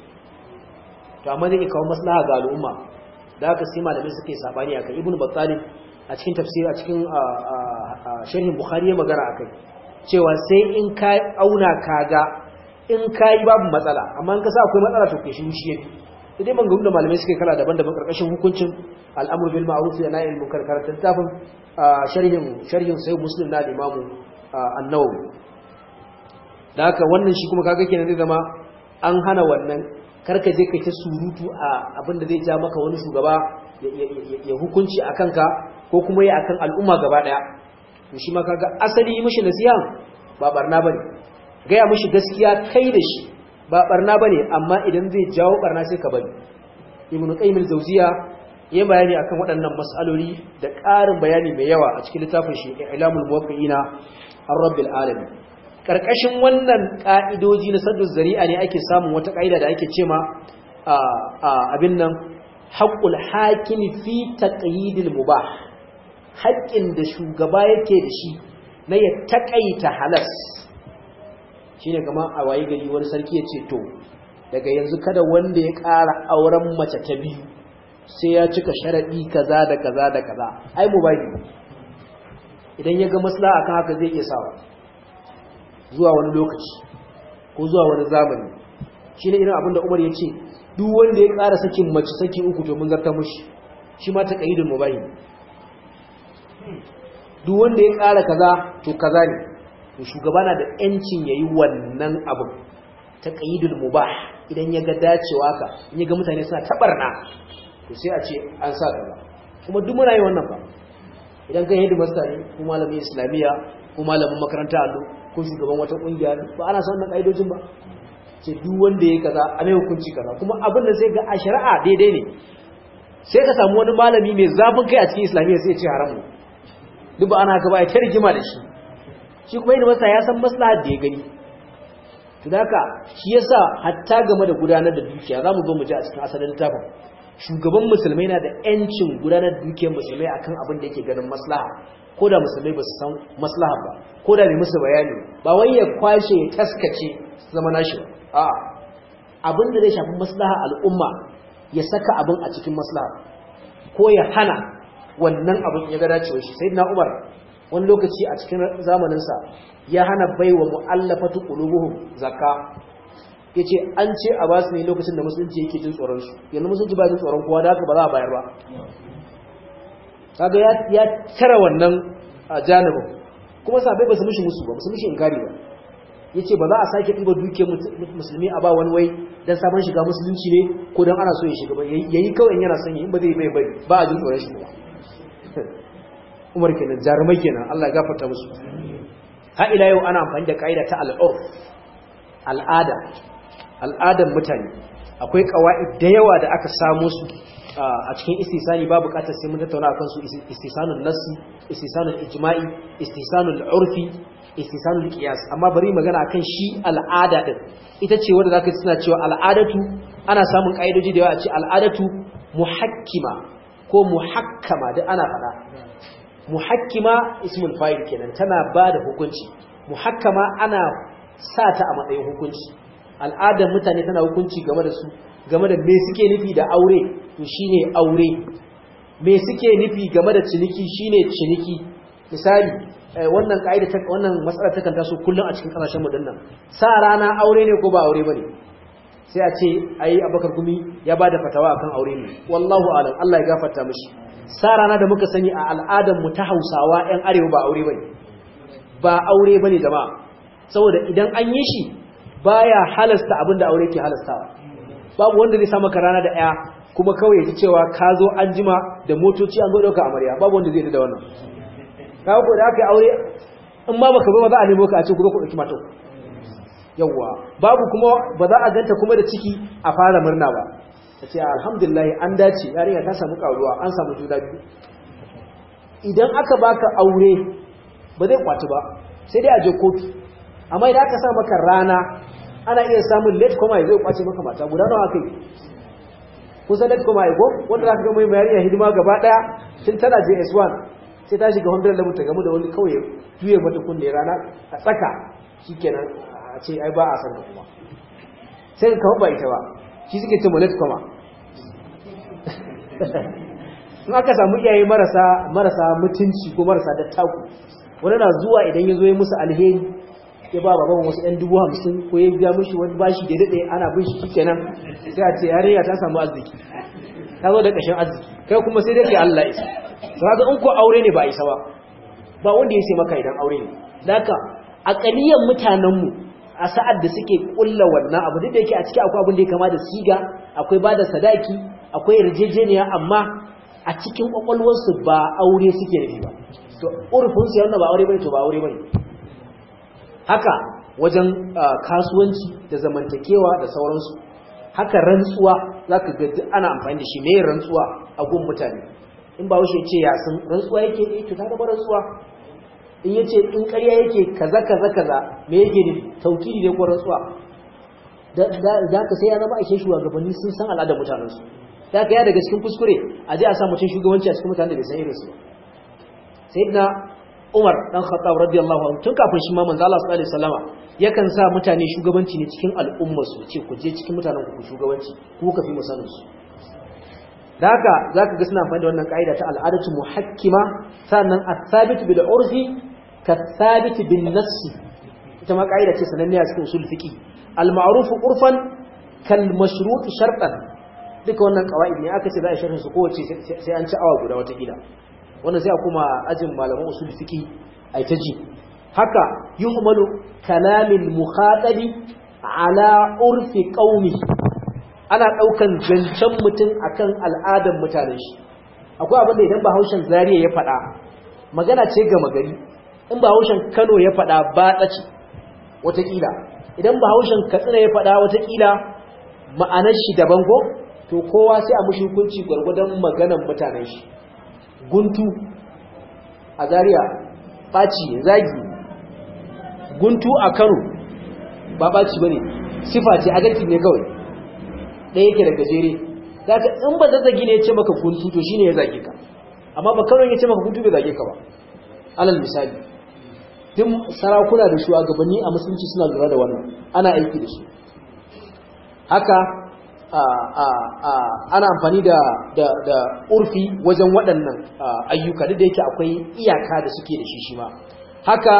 to amma zai kawo maslaha ga al'umma da haka sai malamai suke sabani akai ibnu battalib a cikin tafsiri a cikin sharhin bukhari ya magana akai cewa sai in ka auna kaga in kai babu matsala amma in ka sa akwai matsala to kai shi shi yafi idan ban da malamai suke kala daban-daban karkashin hukuncin al'amur bil ma'ruf wa nahy anil munkar karatun tafin sharhin sharhin sai muslim na imamu an-nawawi da haka wannan shi kuma kaga kenan zai zama an hana wannan karka je kai ta surutu a abin da zai ja maka wani shugaba ya hukunci akan ka ko kuma ya akan al'umma gaba daya to shi ma kaga asali mishi nasiha ba barna bane gaya mishi gaskiya kai da shi ba barna bane amma idan zai jawo barna sai ka bari ibnu qayyim al-jawziya yayin bayani akan waɗannan mas'aloli da ƙarin bayani mai yawa a cikin littafin shi ilamul muwaqqi'ina ar-rabbil alamin karkashin wannan ka'idoji na saddu zari'a ne ake samun wata ka'ida da ake cema abin nan haqqul hakimi fi taqyidil mubah haƙƙin da shugaba yake da shi na ya taƙaita halas shine kamar a waye gari wani sarki ya ce to daga yanzu kada wanda ya ƙara auren mace ta biyu sai ya cika sharaɗi kaza da kaza da kaza ai mu bai idan ya ga maslaha akan haka zai iya sawa zuwa wani lokaci ko zuwa wani zamani shine irin abin da Umar ya ce duk wanda ya ƙara sakin mace saki uku to mun zarta mushi shi ma ta qaidul mubahi duk wanda ya ƙara kaza to kaza ne to shugaba na da yancin yayi wannan abin ta qaidul mubah idan ya ga dacewa ka in ya ga mutane suna tabarna to sai a ce an sa kaza kuma duk muna yi wannan ba idan kai hidi master ne ko malamin islamiya ko malamin makaranta allo ko shugaban wata kungiya ba ana son wannan kaidojin ba ce duk wanda yayi kaza a mai hukunci kaza kuma abin da sai ga a shari'a daidai ne sai ka samu wani malami mai zafin kai a cikin islamiyya sai ya ce haramu duk ba ana gaba ya ta rigima da shi shi kuma yin masa ya san maslahar da ya gani to da haka shi yasa hatta game da gudanar da dukiya za mu zo mu ji a cikin asalin littafin shugaban musulmai na da yancin gudanar da dukiyar musulmai akan abin da yake ganin maslaha ko da musulmai ba su san maslaha ba ko da bai musu bayani ba wai ya kwashe ya taskace zama nashi ba a'a abin da zai shafi maslaha al'umma ya saka abin a cikin maslaha ko ya hana wannan abin ya ga dacewa shi sai na umar wani lokaci a cikin zamaninsa ya hana baiwa mu'allafatu qulubuhum zakka yace an ce a ba su ne lokacin da musulunci yake jin tsoron su yanzu musulunci ba jin tsoron kowa da haka ba za a bayar ba kaga ya ya tara wannan janibin kuma sabai ba su mishi musu ba su mishi inkari ba yace ba za a sake ɗiba dukiyar musulmi a ba wani wai dan sabon shiga musulunci ne ko dan ana so ya shiga ba yayi kawai yana son in ba zai bai bai ba a jin tsoron shi ba Umar kenan jarumai kenan Allah ya gafarta musu ha ila yau ana amfani da kaida ta al'urf al'ada al'adan mutane akwai qawaid da yawa da aka samu su a cikin istisani ba bukatar sai mun tattauna akan su istisanul nassi istisanul ijma'i istisanul urfi istisanul qiyas amma bari magana akan shi al'ada din ita ce wanda zaka suna cewa al'adatu ana samun kaidoji da yawa a ce al'adatu muhakkima ko muhakkama duk ana faɗa muhakkima ismul fa'il kenan tana bada hukunci muhakkama ana sa ta a matsayin hukunci al'adar mutane tana hukunci game da su game da me suke nufi da aure to shine aure me suke nufi game da ciniki shine ciniki misali wannan kaida ta wannan matsalar takan taso kullun a cikin kasashen mu dinnan sa rana aure ne ko ba aure bane sai a ce ai abakar gumi ya bada fatawa akan aure ne wallahu alam Allah ya gafarta mishi sa rana da muka sani a al'adar mu ta Hausawa ƴan arewa ba aure bane ba aure bane jama'a saboda idan an yi shi baya halasta abinda aure ke halastawa babu wanda zai sa maka rana da ɗaya kuma kawai ya ji cewa ka zo an jima da motoci an zo ɗauka amarya babu wanda zai da wannan ka ko da aka yi aure in ma baka zo ba za a nemo ka a ce ku zo ku ɗauki matan yawwa babu kuma ba za a ganta kuma da ciki a fara murna ba a ce alhamdulillah an dace yarinya ta samu karuwa an samu juna biyu idan aka baka aure ba zai kwaci ba sai dai a je kotu amma idan aka sa maka rana ana iya samun late koma ya zai kwace maka mata guda nawa kai kusa late koma ya ko wanda za ka gama mai yarinya hidima gaba daya tun tana js1 sai ta shiga 100 level ta gamu da wani kawai juye mata kunne rana a tsaka shikenan a ce ai ba a san ka kuma sai ka kawo ba ita ba shi suke ce late koma in aka samu iyaye marasa marasa mutunci ko marasa dattaku wani na zuwa idan ya zo ya musu alheri ya ba baban wasu ɗan dubu hamsin ko ya biya mishi wani bashi da daɗe ana bin shi kenan sai a ce yarinya ta samu arziki ta zo da ƙashin arziki kai kuma sai dai kai Allah isa to haka in ko aure ne ba isa ba ba wanda ya sai maka idan aure ne haka aqaliyan mutanen mu a sa'ad da suke kulla wannan abu duk da yake a ciki akwai abin da ya kama da siga akwai bada sadaki akwai yarjejeniya amma a cikin kwakwalwarsu ba aure suke nufi ba to urfin su yana ba aure bane to ba aure bane haka wajen kasuwanci da zamantakewa da sauransu haka rantsuwa zaka ga duk ana amfani da shi me rantsuwa a gun mutane in ba wuce ce ya san rantsuwa yake eh to ta ga rantsuwa in yace in ƙarya yake kaza kaza kaza me yake ne taukidi ne ko rantsuwa da da ka sai ya zama ake shugabanni sun san al'adar mutanen su da ka ya daga cikin kuskure a je a sa mutum shugabanci a cikin mutanen da bai san irin su ba sayyidina Umar dan Khattab radiyallahu anhu tun kafin shi ma manzo Allah sallallahu alaihi wasallama yakan sa mutane shugabanci ne cikin al'umma su ce ku je cikin mutanen ku shugabanci ku ka fi musanin su da haka zaka ga suna amfani da wannan kaida ta al'adatu muhakkima sannan at-thabit bil urfi ka thabit bin nass ita ma kaida ce sananne a cikin usul fiqi al-ma'ruf urfan kal mashrut shartan duka wannan qawaid ne aka ce za a sharhin su kowace sai an ci awa guda wata gida wannan sai a kuma ajin malaman usul fiqi ai ta ji haka yuhmalu kalamil mukhatabi ala urfi qaumi ana daukan zancen mutum akan al'adar mutanen shi akwai abin da idan bahaushen zariya ya faɗa magana ce ga magari in bahaushen Kano ya faɗa ba tsaci watakila idan bahaushen Katsina ya faɗa watakila ma'anar shi daban ko to kowa sai a mushi hukunci gwargwadon maganar mutanen shi guntu a zariya ɓaci zagi guntu a kano ba ɓaci ba ne sifa ce adalci ne kawai ɗaya yake da gajere zaka in ba zazzagi ne ya ce maka guntu to shine ya zage ka amma ba kano ya ce maka guntu bai zage ka ba alal misali duk sarakuna da shugabanni a musulunci suna lura da wannan ana aiki da su haka ana amfani da da urfi wajen waɗannan ayyuka duk da yake akwai iyaka da suke da shi shi ma haka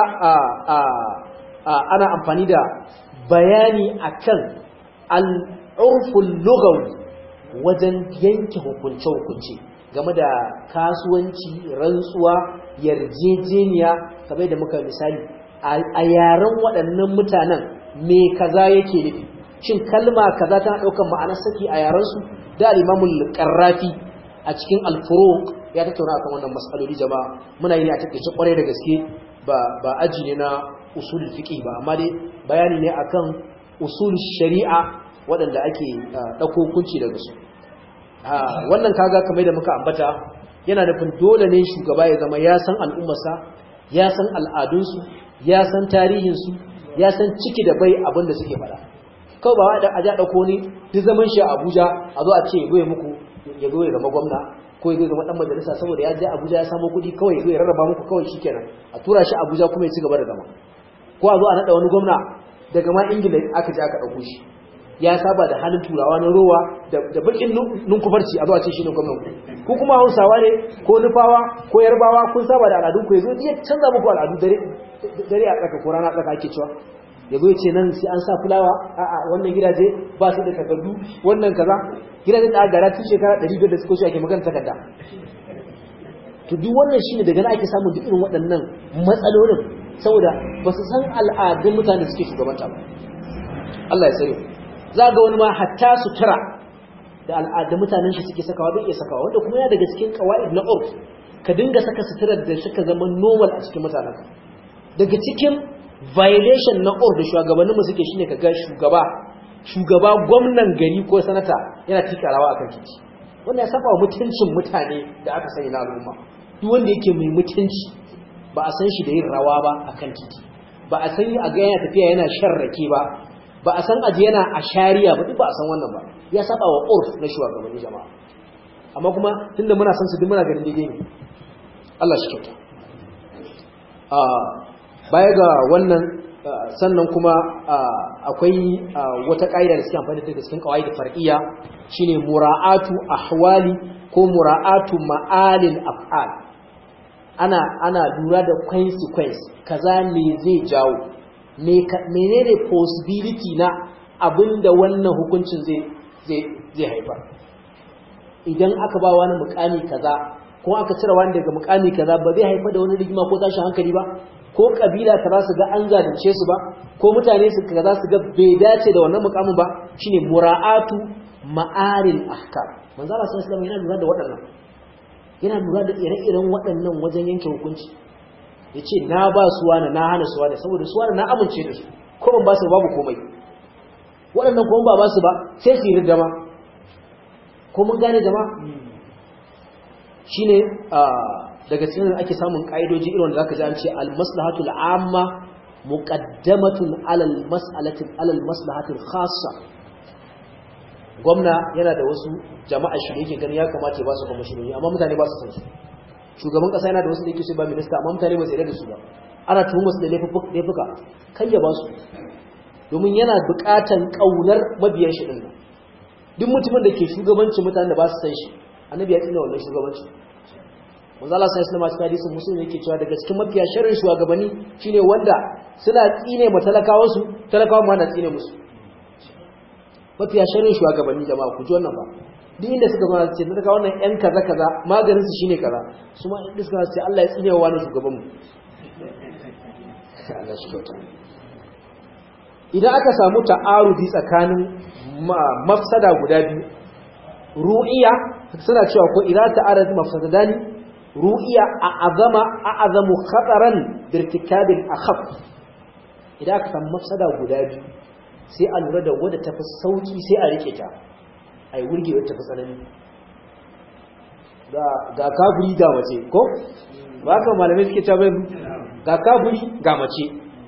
ana amfani da bayani akan al'urful lugawi wajen yanke hukunce-hukunce game da kasuwanci rantsuwa yarjejeniya kamar da muka misali a yaren waɗannan mutanen me kaza yake nufi shin kalma kaza tana ɗaukar ma'anar saki a yarensu da al-imamul qarrafi a cikin al-furuq ya tattauna akan wannan mas'aloli jama'a muna yi ne a takeice kwarai da gaske ba ba aji ne na usul fiqh ba amma dai bayani ne akan usul shari'a waɗanda ake ɗauko hukunci daga su wannan kaga kamar da muka ambata yana nufin dole ne shugaba ya zama ya san al'ummarsa ya san al'adunsu ya san tarihinsu ya san ciki da bai abin da suke faɗa kawai ba da aja dauko ni duk zaman shi a Abuja a zo a ce ya goye muku ya goye zama gwamna ko ya zama dan majalisa saboda ya je Abuja ya samu kuɗi kawai ya zo ya rarraba muku kawai shikenan a tura shi Abuja kuma ya ci gaba da zama ko a zo a nada wani gwamna daga ma Ingila aka je aka dauko shi ya saba da halin turawa na rowa da bakin nunkufarci a zo a ce shi ne gwamnan ku kuma Hausawa ne ko Nufawa ko Yarbawa kun saba da al'adun ku yazo ya canza muku al'adu dare dare a tsaka ko rana a tsaka ake cewa ya zo ce nan sai an sa fulawa a'a wannan gidaje ba su da takardu wannan kaza gidajen da aka gara tun shekara 500 da suka wuce ake magana takarda to duk wannan shine daga nan ake samun duk irin waɗannan matsalolin saboda ba su san al'adun mutane suke shugabanta ba Allah ya sani za ga wani ma hatta sutura da al'adun mutanen shi suke sakawa bai iya sakawa wanda kuma ya daga cikin qawaid na urf ka dinga saka suturar da suka zama normal a cikin mutanen daga cikin violation na ur da shugabannin mu suke shine kaga shugaba shugaba gwamnan gari ko sanata yana tika rawa akan titi wannan ya saba wa mutuncin mutane da aka sani na al'umma duk wanda yake mai mutunci ba a san shi da yin rawa ba akan titi ba a san a ga yana tafiya yana shan rake ba ba a san aje yana a shari'a ba duk ba a san wannan ba ya saba wa urf na shugabannin jama'a amma kuma tunda muna san su duk muna ganin daidai ne Allah shi kyauta baya ga wannan sannan kuma akwai wata ƙa'ida da suke amfani da cikin kawai da far'iyya shine mura'atu ahwali ko mura'atu ma'alil af'al ana ana lura da consequence kaza me zai jawo menene possibility na abinda wannan hukuncin zai haifar idan aka ba wani mukami kaza ko aka cire wani daga mukami kaza ba zai haifar da wani rigima ko tashin hankali ba ko kabila ta su ga an zalunce su ba ko mutane su kaza su ga bai dace da wannan mukamin ba shine mura'atu ma'aril ahkam manzo Allah sallallahu alaihi yana lura da waɗannan yana lura da ire-iren waɗannan wajen yanke hukunci yace na ba su wani na hana su wani saboda su wani na amince da su ko ban ba su babu komai waɗannan kuma ba ba su ba sai su yi ridama ko mun gane jama'a shine daga cikin ake samun kaidoji irin wanda zaka ji an ce al maslahatul amma muqaddamatun ala al mas'alati ala al maslahatil khassa gwamna yana da wasu jama'a shi yake gani ya kamata ya ba su kwamishinoni amma mutane ba su san su shugaban kasa yana da wasu da yake so ba minista amma mutane ba su yarda da su ba ana tuhumar su da laifuka kai ya ba su domin yana buƙatan ƙaunar mabiyan shi ɗin duk mutumin da ke shugabancin mutane da ba su san shi annabi ya tsina wannan shugabancin manzo Allah sai sallama cikin hadisin muslim yake cewa daga cikin mafiya sharrin shugabanni shine wanda suna tsine ma talakawa su talakawa ma na tsine musu mafiya sharrin shugabanni jama'a ku ji wannan ba duk inda suka zo ce talaka wannan yan kaza kaza maganin su shine kaza su ma inda suka ce Allah ya tsine wa wani shugaban mu Allah shi kyauta idan aka samu ta'arudi tsakanin mafsada guda biyu ru'iya suna cewa ko idan ta'arud mafsadani ru'iya a'azama a'azamu khataran birtikabil akhaf idan aka samu mafsada guda biyu sai a lura da wadda tafi sauki sai a rike ta ai wurge wadda tafi tsanani ga ga kafiri ga mace ko ba ka malamai suke ta bai ga kafiri ga mace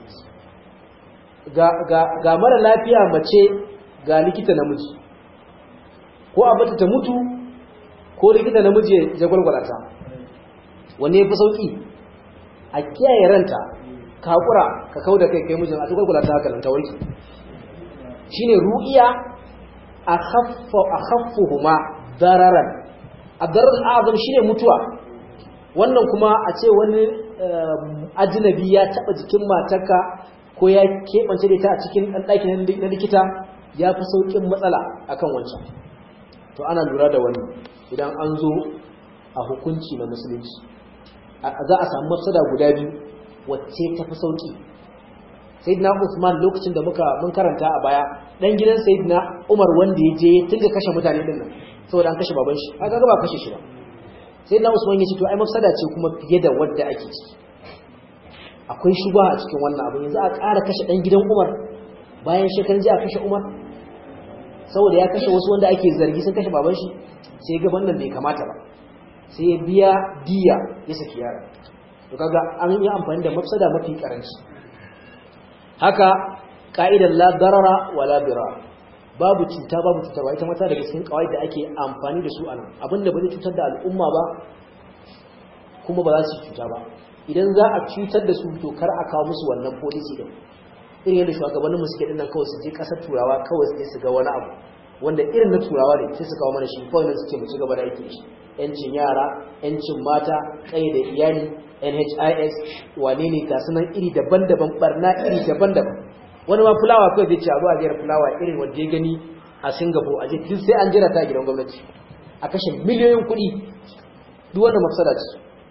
ga mara lafiya mace ga likita namiji ko a bata ta mutu ko likita namiji ya gwalgwala ta wanne ya fi sauƙi a kiyaye ranta ka haƙura ka kau da kai kai mijin a ta gwalgwala ta haka ta warki shi ne ru'iya a haffuhuma dararan a dararan azam shi ne mutuwa wannan kuma a ce wani ajinabi ya taɓa jikin matarka ko ya keɓance da ita a cikin ɗaki na likita ya fi sauƙin matsala akan wancan to ana lura da wani idan an zo a hukunci na musulunci za a samu mafsada guda biyu wacce ta fi sauƙi sayyidina usman lokacin da muka mun karanta a baya dan gidan sayyidina umar wanda ya je tun da kashe mutane din nan saboda an kashe baban shi aka ga ba kashe shi ba sayyidina usman ya ce to ai mafsada ce kuma fiye da wadda ake ciki akwai shuba a cikin wannan abu yanzu a ƙara kashe ɗan gidan umar bayan shekarun ji a kashe umar saboda ya kashe wasu wanda ake zargi sun kashe baban shi sai ga wannan bai kamata ba sai ya biya diya ya saki yara to kaga an yi amfani da mafsada mafi karanci haka ka'idar la darara wa la dirar babu cuta babu cutarwa ita mata daga cikin kawai da ake amfani da su a nan abinda ba zai cutar da al'umma ba kuma ba za su cuta ba idan za a cutar da su to kar a kawo musu wannan policy din irin yadda shugabannin mu suke dinnan kawai su je kasar turawa kawai su su ga wani abu wanda irin na turawa ne sai su kawo mana shi kawai nan suke mu ci gaba da aiki shi yancin yara yancin mata kai da iyali NHIS wane ne ga sunan iri daban-daban barna iri daban-daban wani ma fulawa kawai zai ce a zo a jera fulawa irin wanda ya gani a Singapore a je duk sai an jira ta a gidan gwamnati a kashe miliyoyin kuɗi duk wannan mafsada ce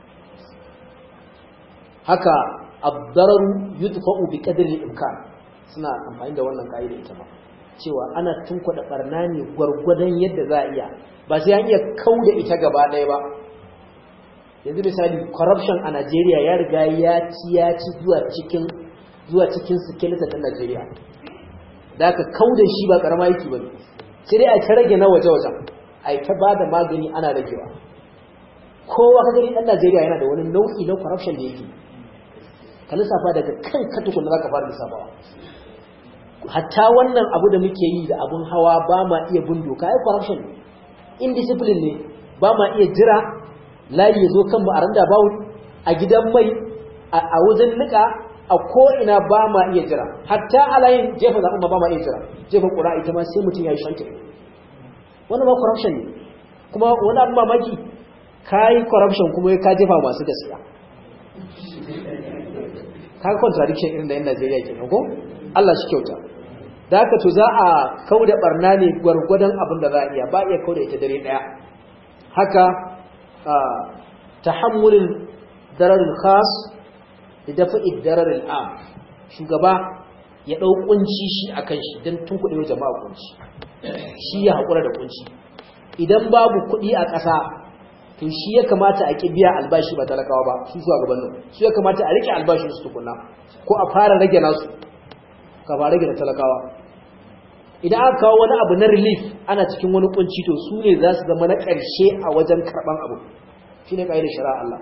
haka abdararu yudfa'u bi qadri al-imkan suna amfani da wannan kaida ita ma cewa ana tunkwada barna ne gwargwadon yadda za a iya ba sai an iya kauda ita gaba ɗaya ba yanzu misali corruption a Najeriya ya riga ya ci ya ci zuwa cikin zuwa cikin skeleton ɗin Najeriya da aka kauda shi ba karama yake bane sai dai a ta rage na waje-waje a ta ba da magani ana ragewa kowa ka gani ɗan Najeriya yana da wani nau'i na corruption da yake ka lissafa daga kan katukun da za ka fara lissafawa hatta wannan abu da muke yi da abun hawa ba ma iya bin doka ai corruption ne indiscipline ne ba ma iya jira layi ya zo kan mu a randa bawu a gidan mai a wajen nika a ko'ina ba ma iya jira hatta a layin jefa zaɓen ma ba ma iya jira jefa ƙura ita ma sai mutum ya yi shantin wannan ma corruption ne kuma wani abu mamaki ka yi corruption kuma ka jefa masu gaskiya kaga contradiction irin da yan Najeriya kenan ko Allah shi kyauta da haka to za a kauda barna ne gwargwadon abin da za a iya ba iya kauda ita dare daya haka tahammulin dararul khas da dafa'i dararul am shugaba ya dau kunci shi akan shi dan tun kudi wa jama'a kunci shi ya hakura da kunci idan babu kudi a ƙasa to shi ya kamata a kibiya albashi ba talakawa ba su zuwa gaban nan su ya kamata a rike albashin su tukunna ko a fara rage nasu ka fara rage da talakawa idan aka kawo wani abu na relief ana cikin wani kunci to su ne za su zama na ƙarshe a wajen karɓan abu shi ne ƙa'idar shari'a Allah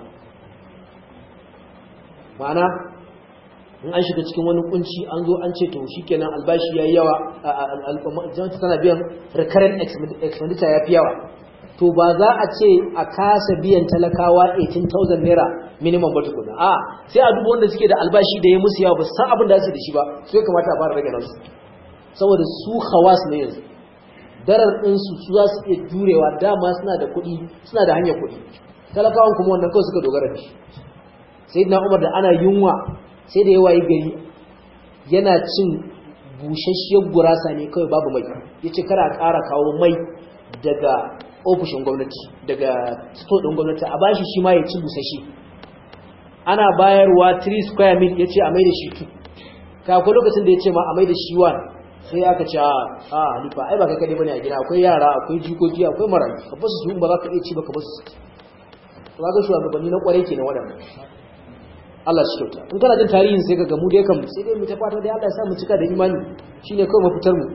ma'ana in an shiga cikin wani kunci an zo an ce to shi kenan albashi ya yi yawa jama'a tana biyan recurrent expenditure ya fi yawa to ba za a ce a kasa biyan talakawa 18,000 naira minimum ba tukuna a sai a duba wanda suke da albashi da ya musu yawa ba san abin da su da shi ba su ya kamata a fara rage nasu saboda su hawas ne yanzu darar ɗinsu su za su iya jurewa dama suna da kuɗi suna da hanyar kuɗi talakawan kuma wannan kawai suka dogara da shi sai na umar da ana yunwa sai da yawa yi gari yana cin busasshiyar gurasa ne kawai babu mai ya ce kara ƙara kawo mai daga ofishin gwamnati daga sto ɗin gwamnati a bashi shi ma ya ci busashi ana bayarwa 3 square mil ya ce a mai da shi 2 kakwai lokacin da ya ce ma a mai da shi 1 sai aka ce a halifa ai ba ka kaɗe bane a gida akwai yara akwai jikoki akwai marayu ka basu su ba za ka iya ci ba ka basu su ga shugabanni na kwarai ke na waɗannan Allah shi kyauta in kana jin tarihin sai ka gamu dai kan sai dai mu ta fata dai Allah ya sa mu cika da imani shine kawai mafitar mu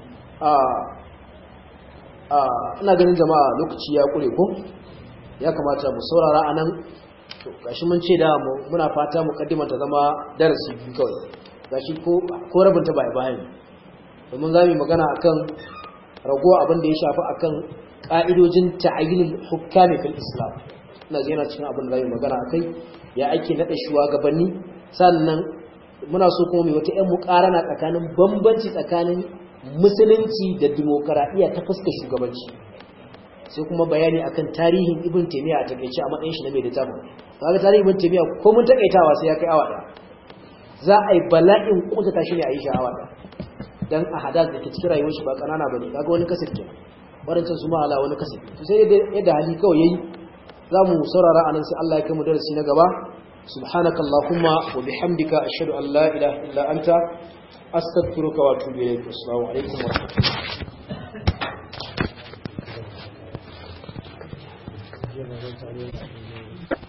ina ganin jama'a lokaci ya kure ko ya kamata mu saurara anan to gashi mun ce da muna fata mu kaddima ta zama darasi biyu kawai gashi ko ko rabin ta bai bayan domin zamu magana akan rago abin da ya shafi akan ka'idojin ta'yinul hukami fil islam ina ga yana cikin abin da zamu magana akai ya ake nada shugabanni sannan muna so kuma mai wata ƴan muƙarana tsakanin bambanci tsakanin musulunci da dimokuraɗiyya ta fuskar shugabanci sai kuma bayani akan tarihin ibn taymiya a takeice a matsayin shi na mai littafin kaga tarihin ibn taymiya ko mun takaitawa sai ya kai awa ɗaya za a yi bala'in kuntata shi ne a yi shi awa ɗaya dan a hadas da ke cikin rayuwar shi ba kanana bane kaga wani kasir kenan wadancan su ma ala wani kasir to sai yadda hali kawai yayi za mu saurara anan sai Allah ya kai mu darasi na gaba subhanakallahumma wa bihamdika ashhadu an la ilaha illa anta أستغفرك وأتوب إليك السلام عليكم ورحمة الله